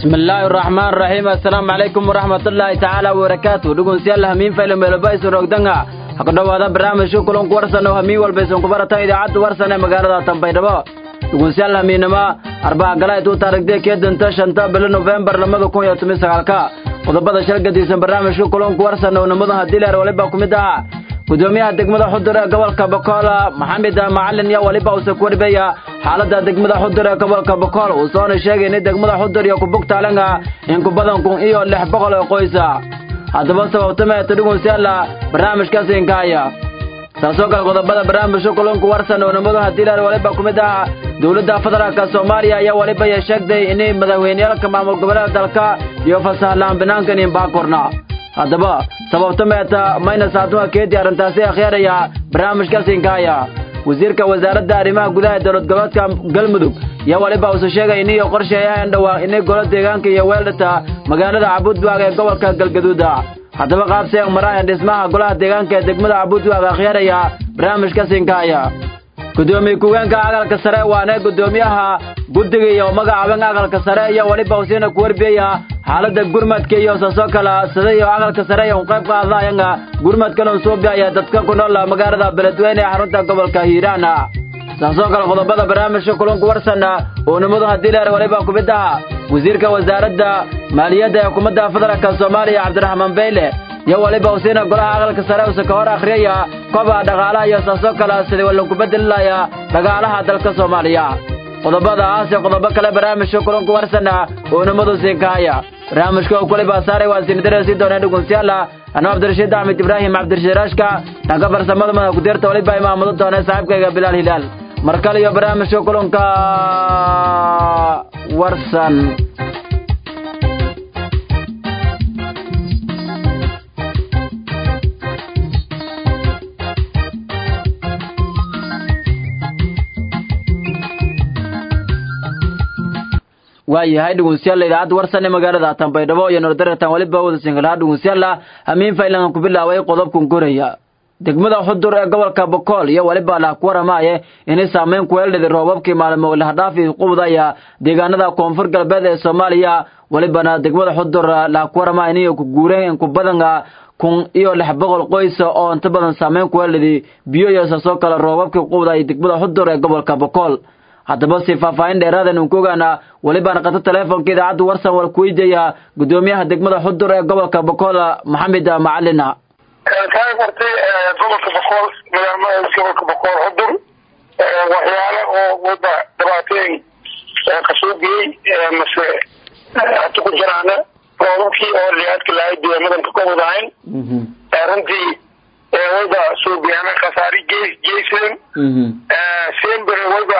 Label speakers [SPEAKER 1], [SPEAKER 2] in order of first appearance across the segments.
[SPEAKER 1] bismillaahi raxmaan raxiim assalaamu calaykum waraxmatullaahi tacaala wabarakaatu dhegeystayaal hamiin faylo meeloba isu rogdanga ha ku dhowaada barnaamijka kulanku warsan oo hamiin walba isun ku baratan idaacadda warsan ee magaalada tanbaydhabo dhegeystayaal hamiinama arbaca gala intuu taarigdee kee danta shanta bilo nofembar labada kun iyo toban sagaalka qodobada shal gadisan barnaamijka kulanku warsan oo nimada hadileer waliba ku mid ah gudoomiyaha degmada xudur ee gobolka bokool maxamed macalin iyo waliba uuse ku warbeeya xaalada degmada xudur ee gobolka bokool uu soona sheegay in degmada xudur iyo kubugtaalanga in ku badan kun iyo lix boqol oo qoysa haddaba sababtameeta dhegeystayaal barnaamijkaasi inkaaya taasoo kale qodobada barnaamijka kulanku warsan oo nimadu hadiileer waliba ku mid ah dowladda federaalka soomaaliya ayaa waliba ya sheegtay inay madaxweyneyaalka maamul goboleeda dalka iyo fasaxlaan banaankan inbaakorna haddaba sababta meeta mayna saatuma keedii arrintaasi akhyaaraya barnaamijkaasi inkaaya wasiirka wasaaradda arrimaha gudaha ee dowlad goboleedka galmudug iyo waliba uuse sheegay iniyo qorsheeyahan dhowaa inay golo deegaanka iyo weeldhata magaalada cabudwaag ee gobolka galgaduuda haddaba qaabseeg maraayan dhismaha golaha deegaanka ee degmada cabudwaag akhyaaraya barnaamijkaasi inkaaya gudoomiye ku-geenka aqalka sare waana gudoomiyaha guddiga iyo magacaaban aqalka sare iyo waliba usiina ku warbeeya xaalada gurmadka iyo saasoo kala sida iyo aqalka sare iyo qayb qaadayanga gurmadkan suubiaya dadka ku nool magaalada beledweyne ee xarunta gobolka hiiraan saasoo kale qodobada barnaamijka kulanku warsan oo nimadu hadiileer waliba ku mid ah wasiirka wasaaradda maaliyadda ee xukuumadda federaalka soomaaliya cabdiraxmaan beyle iyo waliba usiina golaha aqalka sare use ka hor akhriyaya kobaca dhaqaalaha iyo saasoo kale sidii walanku bedelilaya dhaqaalaha dalka soomaaliya qodobadaas iyo qodobo kale barnaamijka kulanku warsana oo nimadu siinkahaya barnaamijka uu kuliba saaray waa sinidarasi dooneen dhegeystayaal anuu cabdirashiid axmed ibraahim cabdirashiid raashka dhanka farsamada madaxa kudirta waliba imaamado doonee saaxiibkayga bilaal hilaal mar kale iyo barnaamijka kulanka warsan waayahay dhegeystayaal idaacadda warsan ee magaalada tanbaydhabo iyo nordaratan waliba wada singalaha dhegeystayaal hamiin faylangan ku bilaaway qodobkan koraya degmada xudur ee gobolka bokool iyo waliba lah ku waramaaye inay saameyn ku yeeldhida roobabkii maalmo lahdhaafi qubdaya deegaanada koonfur galbeed ee soomaaliya walibana degmada xudur lah ku waramaya inay ku guureen in ku badan kun iyo lix boqol qoysa oo inta badan saameyn ku yeeldhidi biyo iyo saasoo kale roobabkii qubdaya degmada xudur ee gobolka bokool haddaba si faahfaahin dheeraadan uun ku ogaana welibaan qato teleefonka idaacadda warsan war kuweydiaya gudoomiyaha degmada xudur ee gobolka bokool maxamed macalina
[SPEAKER 2] kaa gartay gobolka bokool magaalmada gobolka bokool xudur waxyaale oo wada dhibaatooyin kasoo geyey mase hata ku jiraana roobabkii oo liaadka lahay deeamadan ka wadahayn runtii wayba suubiyaana khasaari gey geysan sember wayba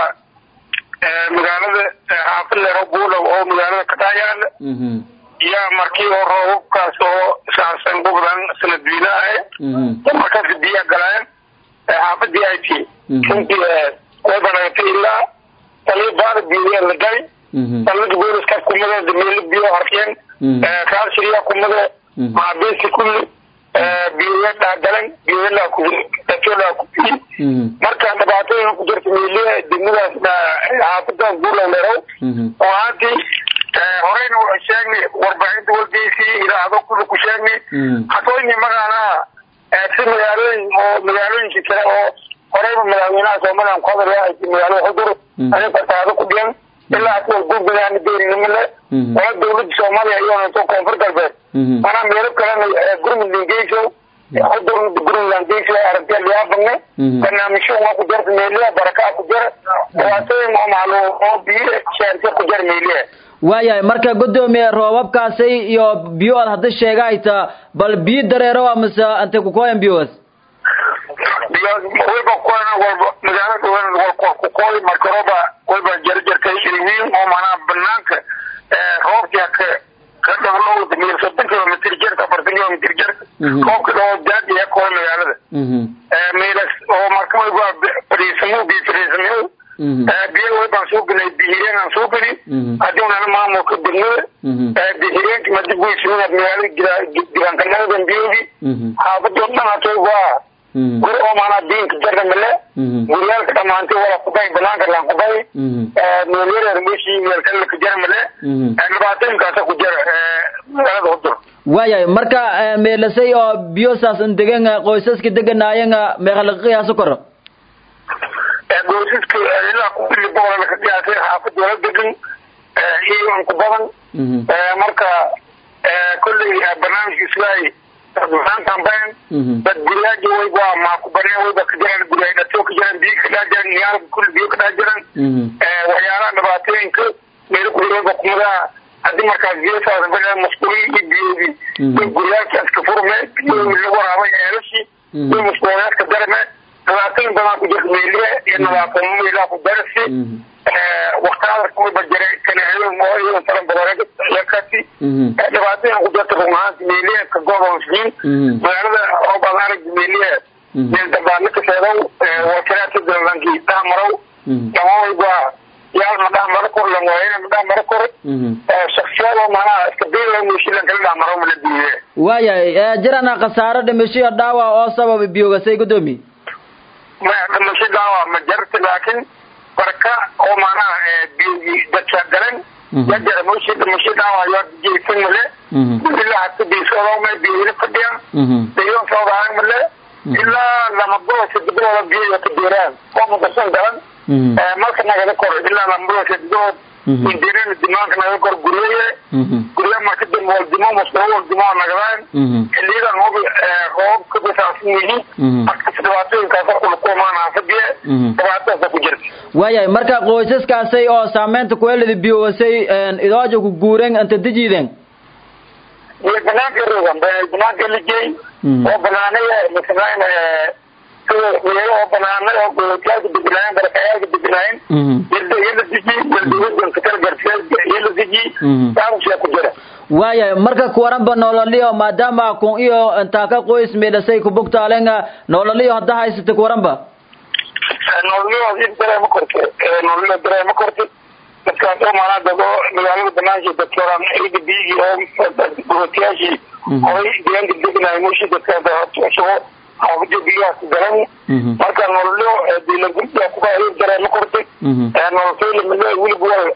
[SPEAKER 2] magaalada xaafid lero buulow oo magaalada ka dhaayaala yaa markii oo roobabkaas oo saarsan gubdan sanadwiina ahe markaas biya galeen xaafadii ay ti runtii way banagatay ilaa taliya baada biyoya la gali talada booliska kumadeeda meelo biyo harkeen kaashiriya kumade maabeesi kulli biyoya dhaagalan biyoyalaa ku dakolaa ku biyi marka dhibaatooyin ku jirta meeliha degmadaas xaafadaas buulow lerow oo haantii horeyna waa sheegnay warbaahinta walgeysi ilaahdo kula ku sheegnay hatooyni magaalaha si magaalooyin oo magaalooyinka kale oo horeyba madaxweynaha somalilan ku hadal ay magaalada xudur ani fasaado ku dhigan ilaa kuwa gurbigaana deeninimale wala dawladda soomaaliya iyoonto koonfur galbeed manaa meelo kalena gurmudland geyso xudur gurmudland geyso aragtiya liyaabanne barnaamijyo waa ku jarta meeliha barakaa ku jara dhibaatooyin oo maclu oo biyo shaarse ku jar meeliha
[SPEAKER 1] waayahay marka gudoomiye roobabkaasi iyo biyo aad hadda sheegahayta bal biyo dareero amase ante kukoyan biyoas
[SPEAKER 2] wayba kukoyan walba magaalada walba kukooy marka rooba wayba jarjarka iriwiin oo manaa banaanka roobka ka ka dhowlowda meel soddon kilomitr jarta afartan kilomitr jarta roobka dhoo daadiya kooy magaalada meelas oo marka wayba fadhiisamo biyo fadhiisamo biyo waybaan soo gelay bihireen aan soo gelin haddii unana maamulka degmada bihireenka madib weysimada magaalada giraankanadadan biyoodii xaafadoo dhan hatay waa guri oo maanaa diinka jarna male guryaalka dhamaantay wala kubay banaanka laan kubay meelyareer meeshii meelkale ka jara male dhibaatooyinkaasa ku jara magaalada hudur
[SPEAKER 1] waayahay marka meelasay oo biyosaas n degan qoysaska deganaayan meeqalaqiyaasu koro
[SPEAKER 2] qoysaska ilaa kubili boqolana ka dhiyaatay xaafad wala degan iyo an ku badan marka kolley barnaamijkiis waay maantan bayan dad guryaaji wayba maa ku baneen wayba ka jiraan guryaay dhato ka jiraan biyo ka dhaa jiraan niyaal kulli biyo ka dhaa jiraan waxyaalaha dhibaatooyinka meel kuwayba kumadaa haddii markaas biyosaas bagaa masquulin iyo biyoodii iyo guryaalkaas ka furme biyoodii lagu waraabay eelashii iyo masquulayaadka darme dhibaatooyin badan ku jirta meeliye iyo nadaafamo meelaha ku darasi waktaada wayba jira kanaado mooyo taran badanakasi dhibaatooyin ku jirta run ahaanti meeliye ka godoonsiin magaalada oo badan arag meeliye meel dambaadna ka seedow wakalaadka dalankii dhahmarow dama wayba yaal ma dhahmaro kor lan waayena ma dhahmaro kor shaksiyado manaha iska biila muushilan kala dhahmaro mala diiye
[SPEAKER 1] waayahay jirana khasaaro dhimashiyo dhaawac oo sababa biyogasay gudoomiye
[SPEAKER 2] ma dhimasho dhaawac ma jarta laakiin barka oo manaha biyogi dadka galan yajara mushi dhimasho dhaawac yaa jeysan male ilaa hata biisodoma biyona fadhiya dayon soodahan male ilaa lama bilo sadibadooda biyo ka deeraan oo mudasan galan marka nagada kor ilaa lama bilo sadibadood indireen dimaanka naga kor guryaye gurya marka dambe waldimo masdaro waldimo nagadaan xiliyadan hobi roob ka basaasan yihiin markas dhibaatooyinkaasa kulkumaan haafadiye dhibaatadaasa ku jirta
[SPEAKER 1] waayahay marka qoysaskaasay oo saameynta kuelada biyogasay idooja ku guureen anta dejiiden
[SPEAKER 2] iyo banaanka rogan banaanka lijey oo banaanaya masalan sida meelo oo banaana oo gootiyaalka deganaayeen barakayaalka deganaayeen yada yala deji yaldawada katal gartiya yala deji saamsiya ku jira
[SPEAKER 1] waayahay marka kuwaranba nololiyo maadaama kun iyo intaaka qoys meedhasay kubugtaalenga nololiyo hadda haysata kuwaranba
[SPEAKER 2] nololiyo dareema korte nololiyo dareema korte dadkaas oo maanaa dad oo magaalada banaanki dadka ciida biyigii oo gootiyaashii horay deegaanka deganaay mushi dadkaas soo xaafada biyahaas garan marka nololyo dila gurbiga kuba dareema korte nolosaylamale welig wal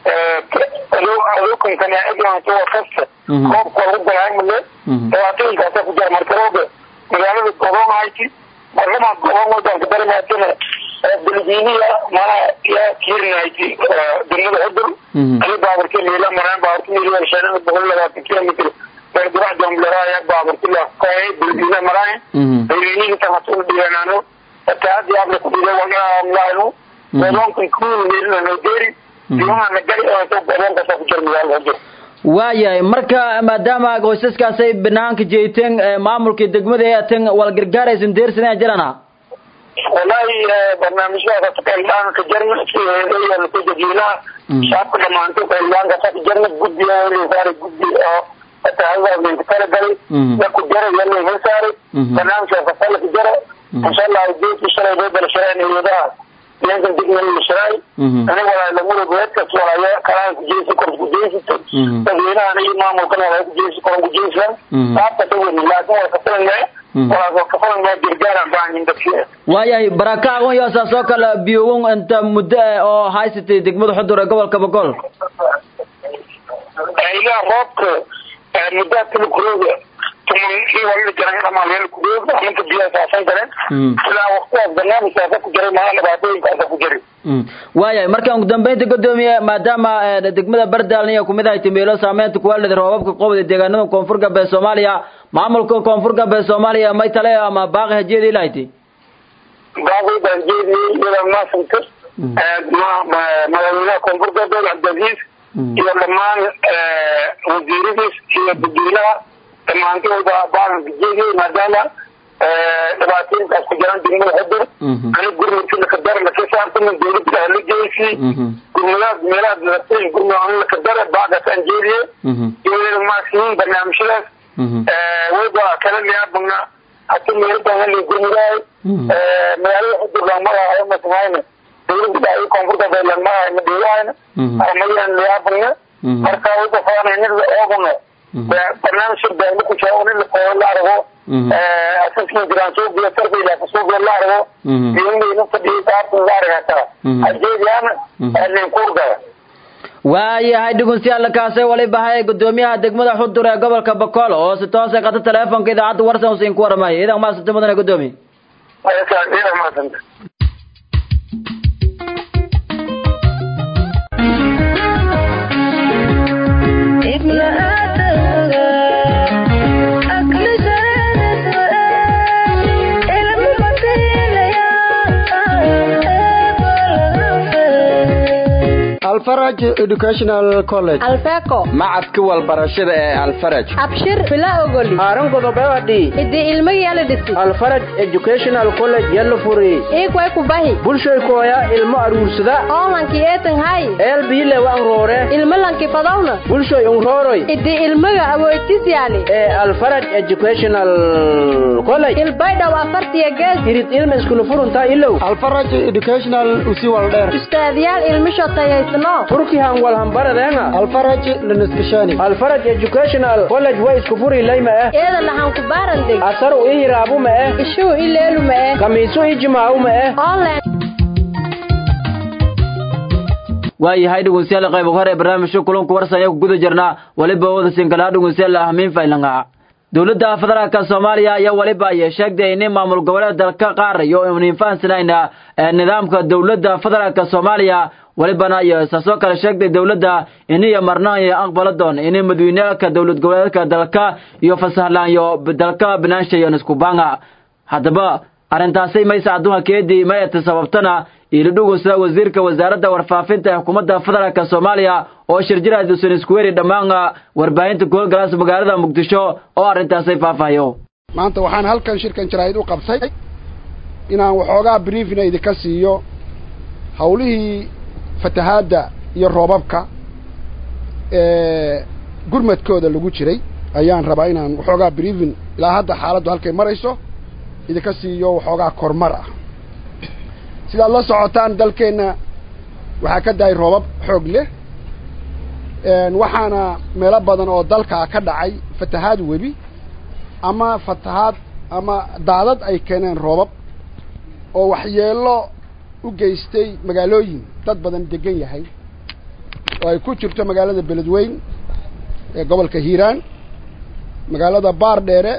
[SPEAKER 2] adokankan eglanto kasta roobka lagu galaay male dhibaatooyinkaasa ku jira marka roobe magaalada godoon hayti marlama godoon wadanka daremaatana belgiiniya mana yaa kiirinahayti degmada xudur ani baaburka meela maraan baaburka meela shanada boqol labaatan kilomitr beerdurac jambleraaya baaburkila kae belgiina maraan belgiiniga tamasul dhiganaano taadi abla ku dhiga walaanu godoonkan kuul meelina noo deeri dimaana gari godoonkaasa ku jira magaalada xudur
[SPEAKER 1] waayahay marka maadaama qoysaskaasay banaanka jeeteen maamulka degmada ee aten wal gargaaraysan deersanaa jirana
[SPEAKER 2] wallahi barnaamijyada qaylaan ka jarna siheedayo ku dadweynaha shacabka dhamaanto qaylaanka ka jarna guddiga saare guddi oo atahadaalinka kala galay ya ku jara yana hel saaray barnaamijka fasala ku jara insha allah geedki shalay bay balshareen iyadaha yankan dignan la shiraay aniga walaa lamada goedkas walaya kalaan ku jeesi kor ku jeesito dadweynahan iyo maamulkan walaa ku jeesi koran ku jeesisan saabta dawani laakin wala kafalan mee walaas kafalan mee gargaaraan baahanyin dadkii
[SPEAKER 1] waayahay barakaagon iyo saas oo kale biyogon inta muddo ah oo haysatay degmada xudur ee gobolka boqol
[SPEAKER 2] ilaa roobka muddaa tala kurooga tuman i walala jaran dhamaaleel kurooga amanka biyaha saasan galeen ilaa waqtidaas barnaamijkaasa ku jiray maaa dhibaatooyinkaasa ku jiray
[SPEAKER 1] waayahay marka ugu dambeynta gudoomiye maadaama degmada bardaalniya kumid ahay timeelo saameynta kuwaalida roobabka qobda deegaanada koonfur galbeed soomaaliya maamulka koonfur galbeed soomaaliya may tale ama baaqi hajeeda ilahayti
[SPEAKER 2] baaqi baan jeediyey iyada maasanta madaxweynaha koonfur galbeed cabdiaziiz iyo dhammaan wasiiradiis iyo dadweynaha dhammaantooda baalanka jeediyey maadaama dhibaatooyinkaas ku jiraan degmada xudur ani gurmudka lakadara laka saartama dawladda hala jeysii gurmadaas meelaha dhibaatooyin gurmud ani lakadara baaqasaan jeediye iyadana maasiin barnaamijyadaas wayba kala liyaabana hata meeladan hali gurmudahay magaalada xudur lamadahayo masamahayna dawladda dhaay koonfurta baylan madahay madhiwahayna armayan liyaabana marka wayba faanay nida ooguna barnaamijka beerma ku jira in lakooyo la argo asasma jiraan suuqiya sarfayla suuqiya la argo iyonayna fadhiyo saartan la argataa ajeediyaana ninkuurdaya
[SPEAKER 1] waayahay dhegeystayaal kaasay waliba hay gudoomiyaha degmada xudur ee gobolka bakool oo si toos ah qata teleefonka idaacadda warsan usiin ku waramayo idan maasanta mudane gudoomiye
[SPEAKER 2] maasanta
[SPEAKER 3] alfaraj educational college
[SPEAKER 4] alfeco
[SPEAKER 5] macadka walbarashada ee alfaraj
[SPEAKER 4] abshir bila ogoli
[SPEAKER 3] haaran godobewadi
[SPEAKER 4] hidii ilmagi yala dhisi
[SPEAKER 3] alfaraj educational college yalla furi
[SPEAKER 4] iikway kubahi
[SPEAKER 3] bulshoy kooya ilmo aruursada
[SPEAKER 4] oolanki eetan hay
[SPEAKER 3] eelbiile wan roore
[SPEAKER 4] ilmo lanki fadawna
[SPEAKER 3] bulshoy unrooroy
[SPEAKER 4] hidii ilmaga awoytis yani
[SPEAKER 3] ee alfaraj educational college
[SPEAKER 4] ilbaydhaw afartiya gees
[SPEAKER 3] irid ilma iskula furunta ilow alfaraj educational usi waldheer
[SPEAKER 4] ustaadyaal ilmisho tayaysno
[SPEAKER 3] turkihan walhambaradeenga alfaraj lanaskashani alfaraj educational college way isku furi layma eh
[SPEAKER 4] eeda lahan ku baarandeg
[SPEAKER 3] asaru i hiraabu ma eh
[SPEAKER 4] ishuu ileelu ma eh
[SPEAKER 3] kamiisu i jimaawu ma eh
[SPEAKER 4] online
[SPEAKER 1] waayahay dhegeystayaal qayb hore barnaamijka kulanku warsanya ku guda jirnaa waliba wada sinkalaha dhegeystayaal ahmiin faylanga dowladda federaalka soomaaliya ayaa waliba ay sheegtay in maamul goboleed dalka qaar iyo inin fahansanayna nidaamka dowladda federaalka soomaaliya walibana ay saasoo kale sheegtay dowladda iniyo marna ay aqbala doon in madaweyneka dowlad goboleedka dalka iyo fasahlaan iyo dalka binaansha iyo niskubanga haddaba arrintaasi maysa adduunka keedii mayata sababtana iilidhugusa wasiirka wasaaradda warfaafinta ee xukuumadda federaalka soomaaliya oo shirjiraadisan isku weri dhammaan warbaahinta kuholgalaas magaalada muqdisho oo arrintaasay faahfaahiyo
[SPEAKER 6] maanta waxaan halkan shirkan jaraa'id u qabtay inaan waxoogaa briefina idinka siiyo hawlihii fatahaadda iyo roobabka ee gurmadkooda lagu jiray ayaan rabaa inaan waxoogaa briefin ilaa hadda xaaladdu halkay marayso idinka siiyo waxoogaa kormar ah sidaad la socotaan dalkeenna waxaa ka dahay roobab xoog leh waxaana meelo badan oo dalkaa ka dhacay fatahaad webi ama fatahaad ama daadad ay keeneen roobab oo waxyeello u geystay magaalooyin dad badan degan yahay oo ay ku jirto magaalada beledweyn ee gobolka hiiraan magaalada baardheere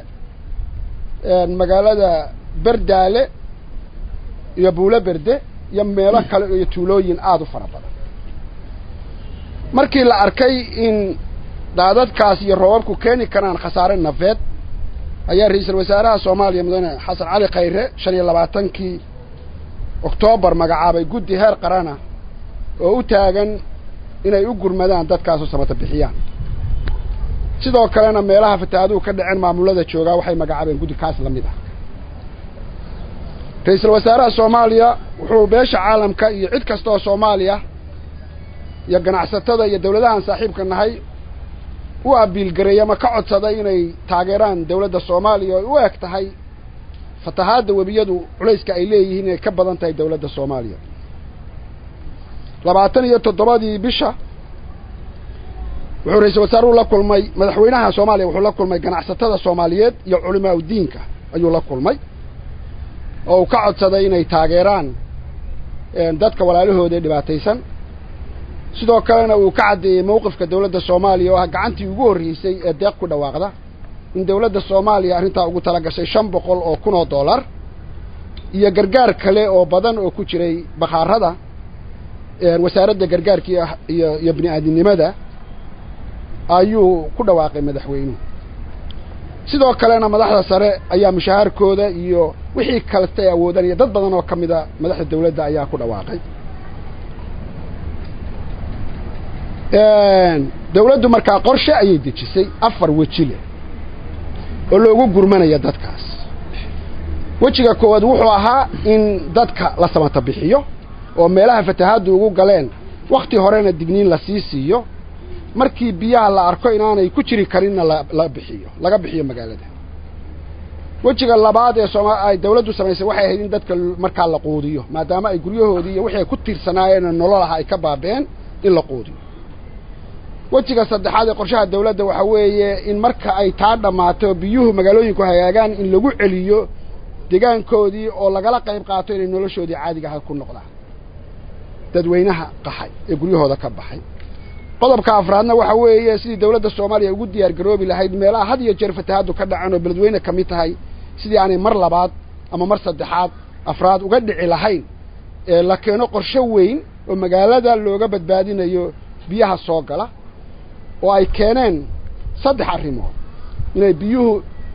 [SPEAKER 6] magaalada berdaale iyo buulo berde iyo meelo kale iyo tuulooyin aada u fara badan markii la arkay in daadadkaas iyo roobabku keeni karaan khasaare nafeed ayaa ra-iisul wasaaraha soomaaliya mudane xasan cali khayre shan iyo labaatankii oktoobar magacaabay guddi heer qarana oo u taagan inay u gurmadaan dadkaasu samata bixiyaan sidoo kalena meelaha fatahaaduhu ka dhaceen maamulada joogaa waxay magacaabeen guddi kaas la mid ah ra-iisul wasaaraha soomaaliya wuxuu beesha caalamka iyo cid kasta oo soomaaliya iyo ganacsatada iyo dawladahan saaxiibka nahay u abiilgareey ama ka codsaday inay taageeraan dawladda soomaaliya oo u eg tahay fatahaadda webiyadu culayska ay leeyihiin inay ka badan tahay dawladda soomaaliya labaatan iyo toddobadii bisha wuxuu ra-iisul wasaaruhu la kulmay madaxweynaha soomaaliya wuxuu la kulmay ganacsatada soomaaliyeed iyo culimaa udiinka ayuu la kulmay oo uu ka codsaday inay taageeraan dadka walaalahooda ee dhibaataysan sidoo kalena uu ka caddeeyey mawqifka dawladda soomaaliya oo ah gacantii ugu horreysay ee deeq ku dhawaaqda in dawladda soomaaliya arrintaa ugu tala gashay shan boqol oo kun oo dollar iyo gargaar kale oo badan oo ku jiray bakhaarada wasaaradda gargaarka iyo iyo bini aadinimada ayuu ku dhawaaqay madaxweynuhu sidoo kalena madaxda sare ayaa mushahaarkooda iyo wixii kaleta ay awoodaan iyo dad badan oo ka mida madaxda dawladda ayaa ku dhawaaqay dawladdu markaa qorshe ayay dejisay afar weji leh oo loogu gurmanaya dadkaas wejiga koowaad wuxuu ahaa in dadka la samata bixiyo oo meelaha fatahaaddu ugu galeen wakhti horena digniin la sii siiyo markii biyaha la arko inaanay ku jiri karinna la bixiyo laga bixiyo magaalada wejiga labaad ee sooma ay dawladdu samaysay waxay ahayd in dadka markaa la quudiyo maadaama ay guryahoodii iyo wixii ay ku tiirsanaayeen nolol aha ay ka baabeen in la quudiyo wejiga saddexaad ee qorshaha dawladda waxaa weeye in marka ay taa dhammaato biyuhu magaalooyinku hagaagaan in lagu celiyo degaankoodii oo lagala qayb qaato inay noloshoodii caadiga aha ku noqdaan dadweynaha qaxay ee guryahooda ka baxay qodobka afraadna waxa weeye sidii dawladda soomaaliya ugu diyaar garoobi lahayd meelaha had iyo jeer fatahaaddu ka dhacan oo beledweyne ka mid tahay sidii aanay mar labaad ama mar saddexaad afraad uga dhici lahayn ee la keeno qorshe weyn oo magaalada looga badbaadinayo biyaha soo gala oo ay keeneen saddex arrimood inay biyuhu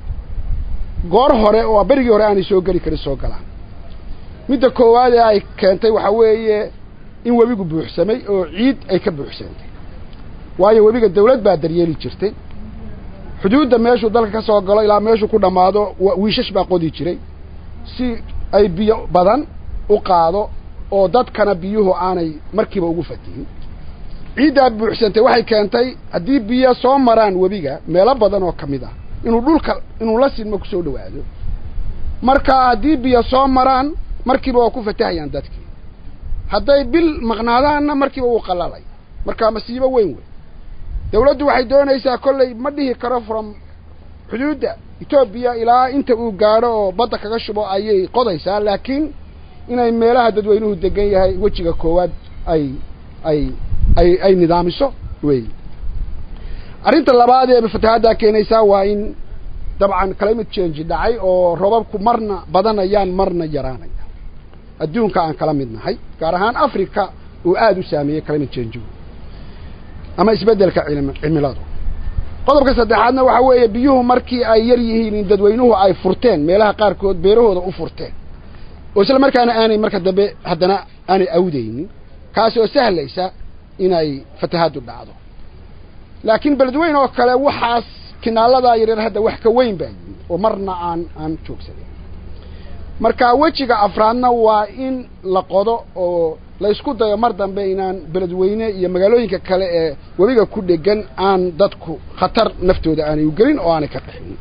[SPEAKER 6] goor hore oo berigii hore aanay soo geli karin soo galaan midda koowaad ee ay keentay waxaa weeye in webigu buuxsamay oo ciid ay ka buuxsantay waayo webiga dawlad baa daryeeli jirtay xuduudda meeshuu dalka ka soo galo ilaa meeshuu ku dhammaado wiishash baa qodi jiray si ay biyo badan u qaado oo dadkana biyuhu aanay markiiba ugu fatihin ciiddaa buuxsantay waxay keentay haddii biyo soo maraan webiga meelo badan oo ka mid ah inuu dhulka inuu la sidmo kusoo dhawaado marka haddii biyo soo maraan markiiba waa ku fatahayaan dadkii hadday bil maqnaadaanna markiiba wuu qalalay marka masiibo weyn wey dawladdu waxay doonaysaa kolley ma dhihi karo from xuduudda etoobiya ilaa inta uu gaadho oo badda kaga shubo ayay qodaysaa laakiin inay meelaha dadweynuhu degan yahay wejiga koowaad ay ay ay ay nidaamiso wey arrinta labaad ee fatahaaddaa keenaysaa waa in dabcan climate change dhacay oo robabku marna badanayaan marna yaraanaya adduunka aan kala mid nahay gaar ahaan africa uu aada u saameeyey climate change ama isbeddelka cimiladu qodobka saddexaadna waxaa weeye biyuhu markii ay yar yihiin in dadweynuhu ay furteen meelaha qaarkood beerahooda u furteen oo isla markaana aanay marka dambe haddana aanay awdaynin kaasi oo sahlaysa inay fatahaaddu dhacdo laakiin beledweyn oo kale waxaas kinaaladaa yaryar hadda wax ka weyn baa yimid oo marna aan aan joogsanin marka wejiga afraadna waa in la qodo oo la isku dayo mar dambe inaan beledweyne iyo magaalooyinka kale ee webiga ku dhegan aan dadku khatar naftooda aanay u gelin oo aanay ka qaxin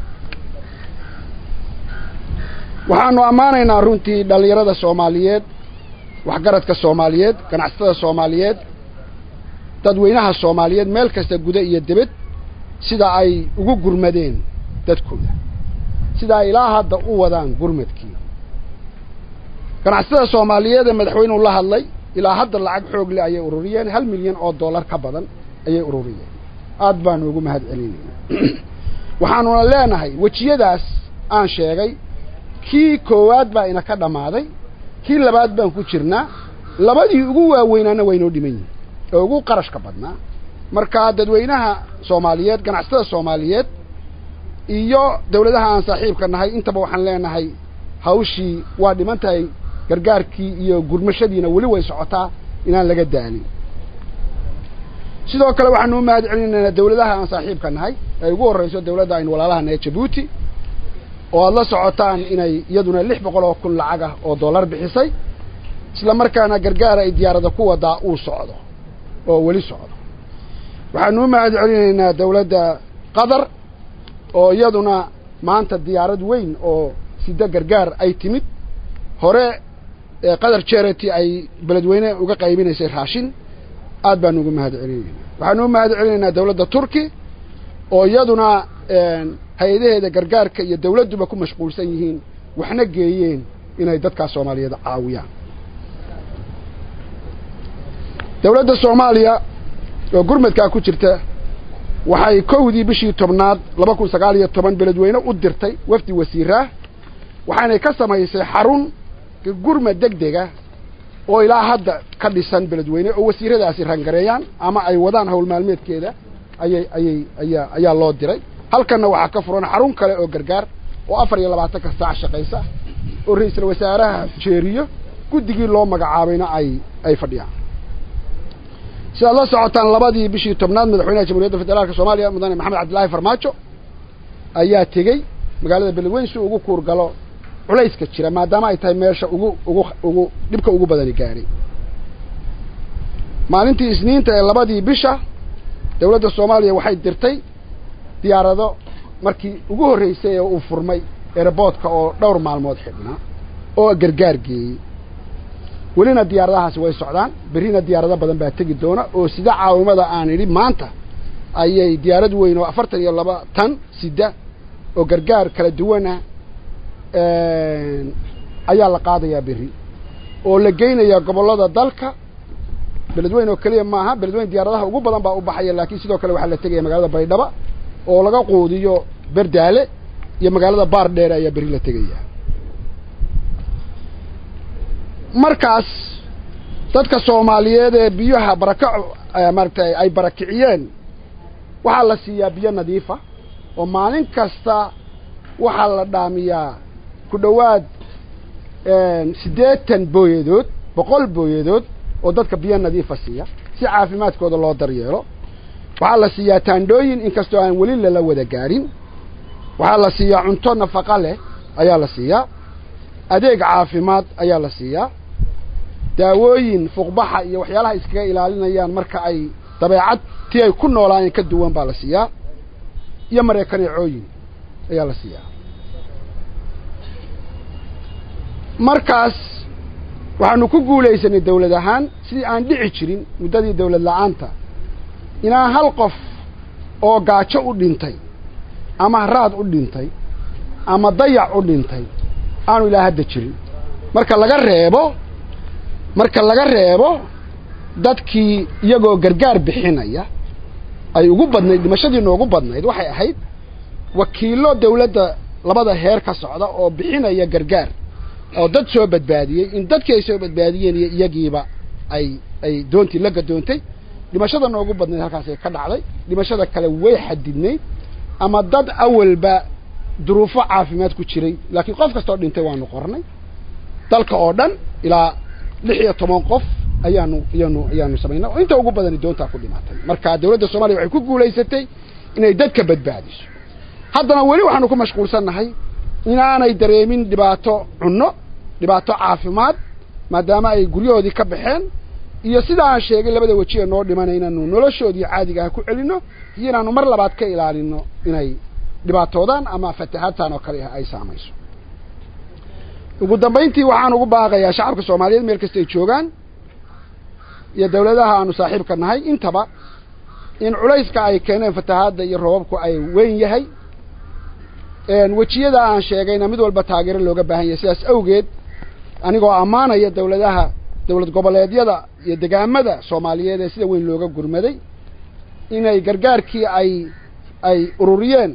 [SPEAKER 6] waxaanu ammaanaynaa runtii dhallinyarada soomaaliyeed waxgaradka soomaaliyeed ganacsatada soomaaliyeed dadweynaha soomaaliyeed meel kasta guda iyo debed sida ay ugu gurmadeen dadkooda sida ay ilaa hadda u wadaan gurmadkii ganacsatada soomaaliyeed ee madaxweynuhu la hadlay ilaa hadda lacag xoog leh ayay ururiyeen hal milyan oo dollar ka badan ayay ururiyeen aad baanu ugu mahad celinayna waxaanuna leenahay wejiyadaas aan sheegay kii koowaad baa ina ka dhammaaday kii labaad baan ku jirnaa labadii ugu waaweynaana waynoo dhiman yihin oo ugu qarashka badnaa marka dadweynaha soomaaliyeed ganacsatada soomaaliyeed iyo dawladaha aan saaxiibka nahay intaba waxaan leenahay hawshii waa dhiman tahay gargaarkii iyo gurmashadiina weli way socotaa inaan laga daalin sidoo kale waxaanu u mahad celinaynaa dawladaha aan saaxiibka nahay ay ugu horrayso dawladda aynu walaalaha nahay jabuuti oo aada la socotaan inay iyaduna lix boqol oo kun lacag ah oo dollar bixisay isla markaana gargaara ay diyaarada ku wadaa uu socdo oo weli socdo waxaanu u mahad celinaynaa dawladda qatar oo iyaduna maanta diyaarad weyn oo sida gargaar ay timid hore qatar charity ay beledweyne uga qaybinaysay raashin aad baanu ugu mahad celinaynaa waxaanu u mahad celinaynaa dawladda turki oo iyaduna hay-adaheeda gargaarka iyo dawladduba ku mashquulsan yihiin waxna geeyeen inay dadkaas soomaaliyeed caawiyaan dawladda soomaaliya oo gurmadkaa ku jirta waxay kowdii bishii tobnaad laba kun sagaal iyo toban beledweyne u dirtay wafdi wasiiraah waxaanay ka samaysay xarun gurmad deg dega oo ilaa hadda ka dhisan beledweyne oo wasiiradaasi rangareeyaan ama ay wadaan hawl maalmeedkeeda ayay ayay ayaa ayaa loo diray halkanna waxaa ka furan xarun kale oo gargaar oo afar iyo labaatanka saac shaqaysa oo ra-iisul wasaaraha jeeriyo guddigii loo magacaabayna ay ay fadhiyaan sidaad la socotaan labadii bishii tobnaad madaxweynaha jamhuuriyadda federaalka soomaaliya mudane maxamed cabdillaahi farmaajo ayaa tegey magaalada beledweyne si ugu kuurgalo culayska jira maadaama ay tahay meesha ugu ugu ugu dhibka ugu badani gaadhay maalintii isniinta ee labadii bisha dawladda soomaaliya waxay dirtay diyaarado markii ugu horreysay ee uu furmay eeraboodka oo dhowr maalmood xidhnaa oo gargaar geeyey welina diyaaradahaasi way socdaan berrina diyaarado badan baa tegi doona oo sida caawimada aan idhi maanta ayay diyaarad weyn oo afartan iyo laba tan sida oo gargaar kala duwana ayaa la qaadayaa berri oo la geynayaa gobollada dalka beledweyn oo keliya maaha beledweyn diyaaradaha ugu badan baa u baxaya laakiin sidoo kale waxaa la tegaya magaalada baydhaba oo laga quudiyo berdaale iyo magaalada baar dheere ayaa berri la tegaya markaas dadka soomaaliyeed ee biyaha barakaco maaragtay ay barakiciyeen waxaa la siiyaa biyo nadiifa oo maalin kasta waxaa la dhaamiyaa ku dhowaad siddeetan booyadood boqol booyadood oo dadka biyo nadiifa siiya si caafimaadkooda loo daryeelo waxaa la siiyaa taandhooyin inkastoo aan weli lala wada gaadhin waxaa la siiyaa cunto nafaqa leh ayaa la siiyaa adeeg caafimaad ayaa la siiyaa daawooyin fuqbaxa iyo waxyaalaha iskaga ilaalinayaan marka ay dabeecad tii ay ku noolaayeen ka duwan baa la siiyaa iyo mareekaneecooyin ayaa la siiyaa markaas waxaanu ku guulaysanay dawlad ahaan sidii aan dhici jirin muddadii dawlad la-aanta inaan hal qof oo gaajo u dhintay ama raad u dhintay ama dayac u dhintay aanu ilaa hadda jirin marka laga reebo marka laga reebo dadkii iyagoo gargaar bixinaya ay ugu badnayd dhimashadii noogu badnayd waxay ahayd wakiillo dawladda labada heer ka socda oo bixinaya gargaar oo dad soo badbaadiyey in dadkii ay soo badbaadiyeen iyo iyagiiba ay ay doontii la gadoontay dhimashada noogu badnayd halkaasay ka dhacday dhimashada kale way xadidnayd ama dad awalba duruufo caafimaad ku jiray laakiin qof kastoo dhintay waanu qornay dalka oo dhan ilaa lix iyo toban qof ayaanu ayaanu ayaanu samaynay oo inta ugu badani doontaa ku dhimatay marka dawladda soomaaliya waxay ku guulaysatay inay dadka badbaadiso haddana weli waxaanu ku mashquulsannahay inaanay dareemin dhibaato cunno dhibaato caafimaad maadaama ay guryahoodii ka baxeen iyo sida aan sheegay labada weji ee noo dhimana inaanu noloshoodii caadiga ah ku celinno iyo inaanu mar labaad ka ilaalino inay dhibaatoodaan ama fatahaadtan oo kale ah ay saamayso ugu dambayntii waxaan ugu baaqayaa shacabka soomaaliyeed meel kasta ay joogaan iyo dawladaha aanu saaxiibka nahay intaba in culayska ay keeneen fatahaadda iyo roobabku ay weyn yahay wejiyada aan sheegayna mid walba taageero looga baahan yahay sidaas awgeed anigoo ammaanaya dawladaha dawlad goboleedyada iyo degaamada soomaaliyeed ee sida weyn looga gurmaday inay gargaarkii ay ay ururiyeen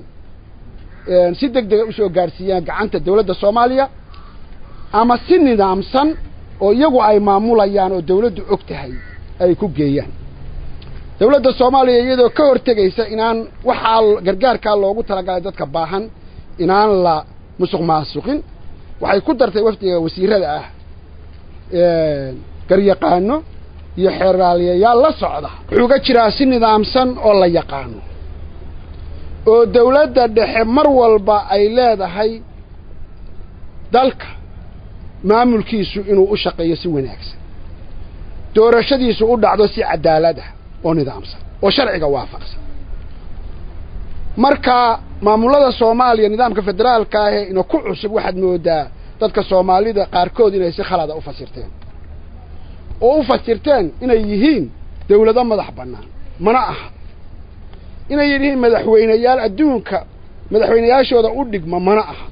[SPEAKER 6] si deg dega usoo gaadhsiiyaan gacanta dawladda soomaaliya ama si nidaamsan oo iyagu ay maamulayaan oo dawladdu og tahay ay ku geeyaan dawladda soomaaliya iyadoo ka hortegaysa inaan waxaa gargaarkaa loogu talagalay dadka baahan inaan la musuq maasuqin waxay ku dartay wafdiga wasiirada ah garyaqaano iyo xeeraaliyayaal la socda wuxuu ga jiraa si nidaamsan oo la yaqaano oo dawladda dhexe mar walba ay leedahay dalka maamulkiisu inuu u shaqeeyo si wanaagsan doorashadiisu u dhacdo si cadaalad ah oo nidaamsan oo sharciga waafaqsan marka maamulada soomaaliya nidaamka federaalka ahee ina ku cusub waxaad moodaa dadka soomaalida qaarkood inay si khalada u fasirteen oo u fasirteen inay yihiin dawlado madax bannaan mana aha inay yihiin madaxweyneyaal adduunka madaxweyneyaashooda u dhigma mana aha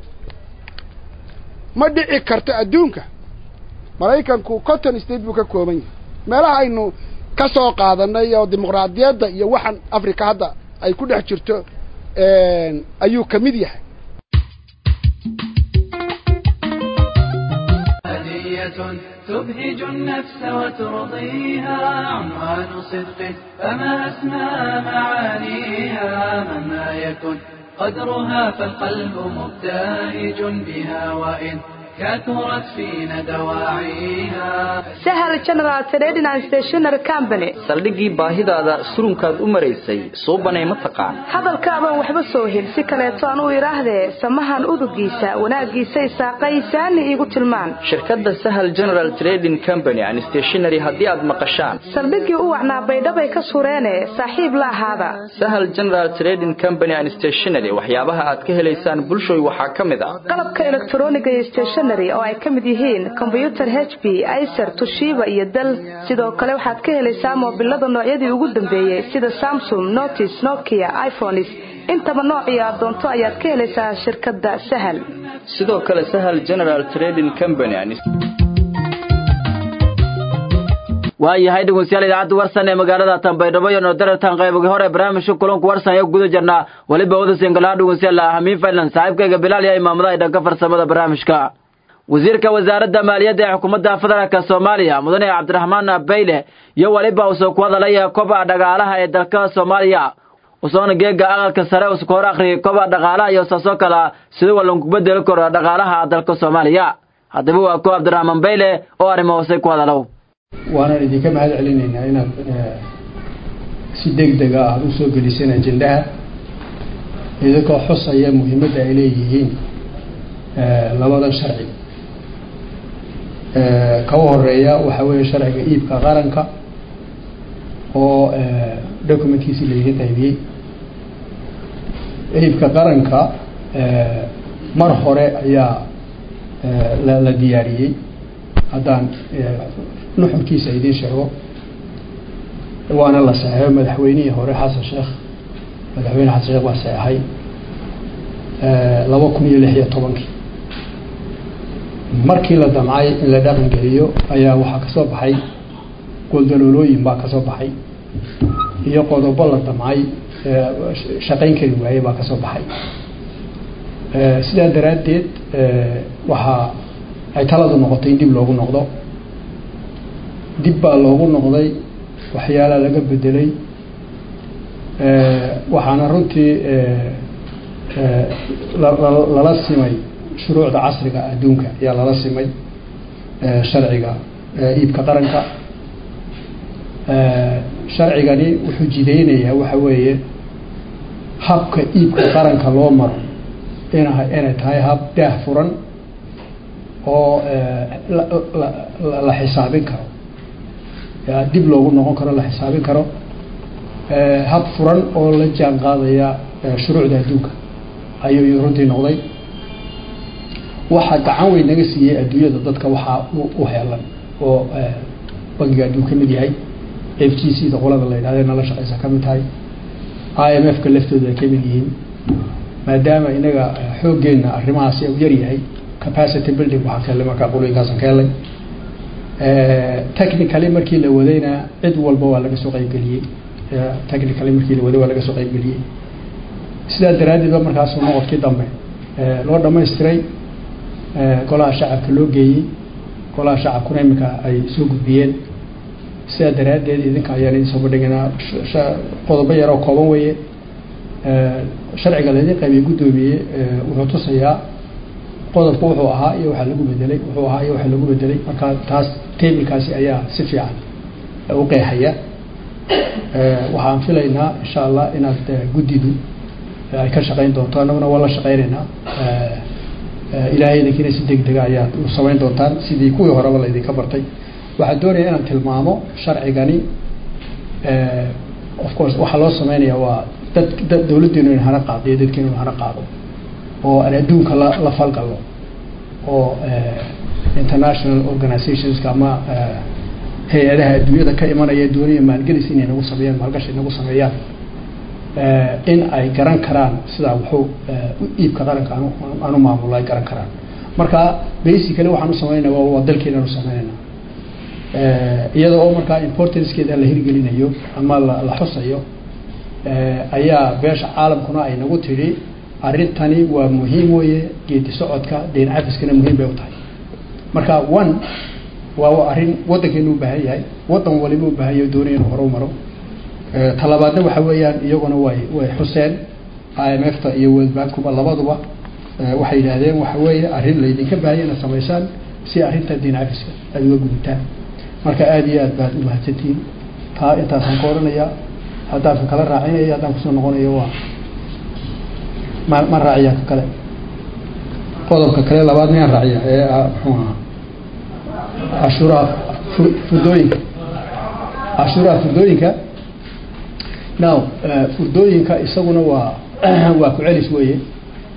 [SPEAKER 6] ma dhici karto adduunka maraykanku cotton state buu ka kooban yahay meelaha aynu ka soo qaadanay oo dimuqraadiyadda iyo waxan africa hadda ay ku dhex jirto ayuu ka mid yahay
[SPEAKER 7] تبهج النفس وترضيها عنوان صدق فما أسمى معانيها مهما يكن قدرها فالقلب مبتهج بها وإن كثرت فينا دواعيها
[SPEAKER 8] sahal general trading and stationery company
[SPEAKER 9] saldhiggii baahidaada surunkaad u maraysay suubanay ma taqaan
[SPEAKER 8] hadalkaabaan waxba soo hel si kaleeto aan u idhaahdee samahan udugiisa wanaaggiisay saaqaysaani iigu tilmaan
[SPEAKER 9] shirkadda sahal general trading company and stationery haddii aad maqashaan
[SPEAKER 8] saldhiggii u wacnaa baydhabay ka sureene saaxiib la ahaada
[SPEAKER 9] sahal general trading company and stationery waxyaabaha aad ka helaysaan bulshoy waxaa ka mid ah
[SPEAKER 8] qalabka elektroniga iyo stationery stationary oo ay ka mid yihiin kombyutar h b icer tushiba iyo dal sidoo kale waxaad ka helaysaa moobilada noocyadii ugu dambeeyey sida samsung notis nokia iphones intaba noocii aad doonto ayaad ka helaysaa shirkadda sahal
[SPEAKER 9] sidoo kale sahal general trading company
[SPEAKER 1] waayahay dhegeystayaal idaacadda warsan ee magaalada tanbaydhabo iyo noodaratan qaybogii hore barnaamijka kulanku warsan ee guda jirnaa weliba wada singalaha dhegeystayaal hamiin faylan saaxiibkayga bilaal iyo imaamadaha dhanka farsamada barnaamijka wasiirka wasaaradda maaliyadda ee xukuumadda federaalk soomaaliya mudane cabdiraxmaan bayle iyo weliba uusoo ku hadalaya kobaca dhaqaalaha ee dalka soomaaliya usoona geega aqalka sare uska hor akhriyay kobaca dhaqaalaha iyo saasoo kala sida walanku bedeli karo dhaqaalaha dalka soomaaliya haddaba waa ko cabdiraxmaan bayle oo arrimo hoose ku hadalow
[SPEAKER 10] waanaan idinka mahad celinaynaa inaad si deg dega aada usoo geliseen ajendaha idinkoo xusaya muhiimadda ay leeyihiin labadan sharci kaba horeeya waxaa weeye sharciga iibka qaranka oo documentkiisii laydin qaybiyey iibka qaranka mar hore ayaa la diyaariyey haddaan nuxurkiisa idiin sheego waana la saxeexo madaxweynihii hore xasan sheekh madaxweyne xasan sheekh baa saxeexay laba kun iyo lix iyo tobankii markii la damcay in la dhaqan geliyo ayaa waxaa kasoo baxay goldaloolooyin baa kasoo baxay iyo qodobo la damcay shaqayn kari waayey baa kasoo baxay sidaa daraaddeed waxaa ay taladu noqotay in dib loogu noqdo dib baa loogu noqday waxyaala laga bedelay waxaana runtii lala simay shuruucda casriga adduunka ayaa lala simay sharciga iibka qaranka sharcigani wuxuu jideynayaa waxa weeye habka iibka qaranka loo maro ina inay tahay hab daah furan oo la xisaabin karo dib loogu noqon karo la xisaabin karo hab furan oo la jaan qaadaya shuruucda adduunka ayuu runtii noqday waxaa gacan weyn naga siiyey adduunyada dadka waxaa u heelan oo bangiga adduun ka mid yahay f g c da qolada la yidhahde nala shaqeysa ka mid tahay i m f ka laftooda ay ka mid yihiin maadaama inaga xooggeenna arrimahaasi u yar yahay capacity building waxaa keelay markaa qulooyinkaasan ka helay technically markii la wadayna cid walba waa laga soo qaybgeliyey technically markii la waday waa laga soo qaybgeliyey sidaa daraaddeed ba markaasu noqodkii dambe loo dhamaystiray golaha shacabka loo geeyey golaha shacabkuna iminka ay soo gudbiyeen sidaa daraaddeed idinka ayaan idin soo bandhigaynaa qodobo yaroo kooban weeye sharciga laydin qaybiyey guddoomiye wuxuu tusayaa qodobku wuxuu ahaa iyo waxaa lagu bedelay wuxuu ahaa iyo waxaa lagu bedelay marka taas tablekaasi ayaa si fiican u qeexaya waxaan filaynaa insha allah inaad guddidu ay ka shaqayn doonto annaguna waa la shaqaynaynaa ilaahay idinkiina si deg dega ayaad u samayn doontaan sidii kuwii horeba laydinka bartay waxaan doonaya inaan tilmaamo sharcigani of course waxaa loo sameynaya waa dad dad dawladdeenu in hana qaado iyo dadkeenu in hana qaado oo aan adduunka la la falgalno oo international organizationska ama hay-adaha adduunyada ka imanaya doonaya maalgelis inay nagu sameeyaan maalgashi nagu sameeyaan in ay garan karaan sidaa wuxuu iibka qaranka anu anu maamulo ay garan karaan marka basically waxaan u sameynayna waa dalkeenaan u sameynayna iyada oo markaa importancekeeda la hirgelinayo ama la la xusayo ayaa beesha caalamkuna ay nagu tidhi arrintani waa muhiim weeye geedi socodka deen cafiskana muhiim bay u tahay marka one waa arrin waddankeenu u baahan yahay waddan waliba u baahan yahay doonaya inuu hore u maro talabaadna waxa weeyaan iyaguna way way xuseen i m f ta iyo world bankuba labaduba waxay yidhaahdeen waxa weeye arrin laydinka baahanya inaad samaysaan si arrinta deen cafiska aad uga gudataan marka aada iyo aad baad u mahadsantihiin taa intaasaan ka odhanaya haddaan ka kala raacinaya haddaan kusoo noqonayo waa ma ma raaciyaa ka kale qodobka kale labaad miyaan raaciya ee muxuu ahaa cashuuraha furdooyinka cashuuraha furdooyinka now furdooyinka isaguna waa waa ku celis weeye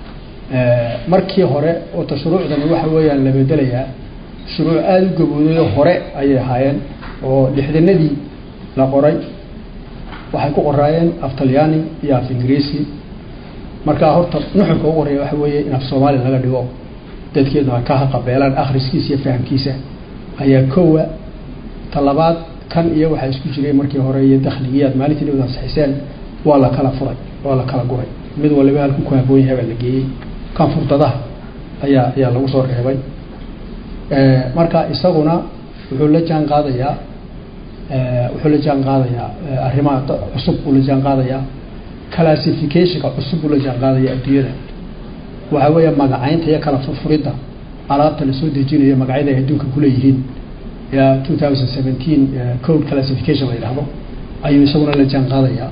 [SPEAKER 10] markii hore oota shuruucdani waxa weeyaan la bedelayaa shuruuc aada u gaboodayo hore ayay ahaayeen oo lixdanadii la qoray waxay ku qoraayeen af talyaani iyo af ingiriisi markaa horta nuxurka ugu horeeya waxa weeye in af soomaali laga dhigo dadkeedu ay ka haqabeelaan akhriskiisa iyo fahamkiisa ayaa kowa talabaad kan iyo waxaa isku jiray markii hore iyo dakhligiiaad maalintii dhawd ansixiseen waa la kala furay waa la kala guray mid waliba halku ku haboon yahay baa la geeyey kan furdadaha ayaa ayaa lagu soo reebay marka isaguna wuxuu la jaan qaadayaa wuxuu la jaan qaadayaa arrimaha cusub uu la jaan qaadayaa classificationka cusub uu la jaan qaadaya adduunyada waxaa weeya magacaynta iyo kala furfuridda alaabta lasoo dejinayo magacyada ay adduunka kuleeyihiin ya two thousand seventeen code classification la yidhahdo ayuu isaguna la jaan qaadayaa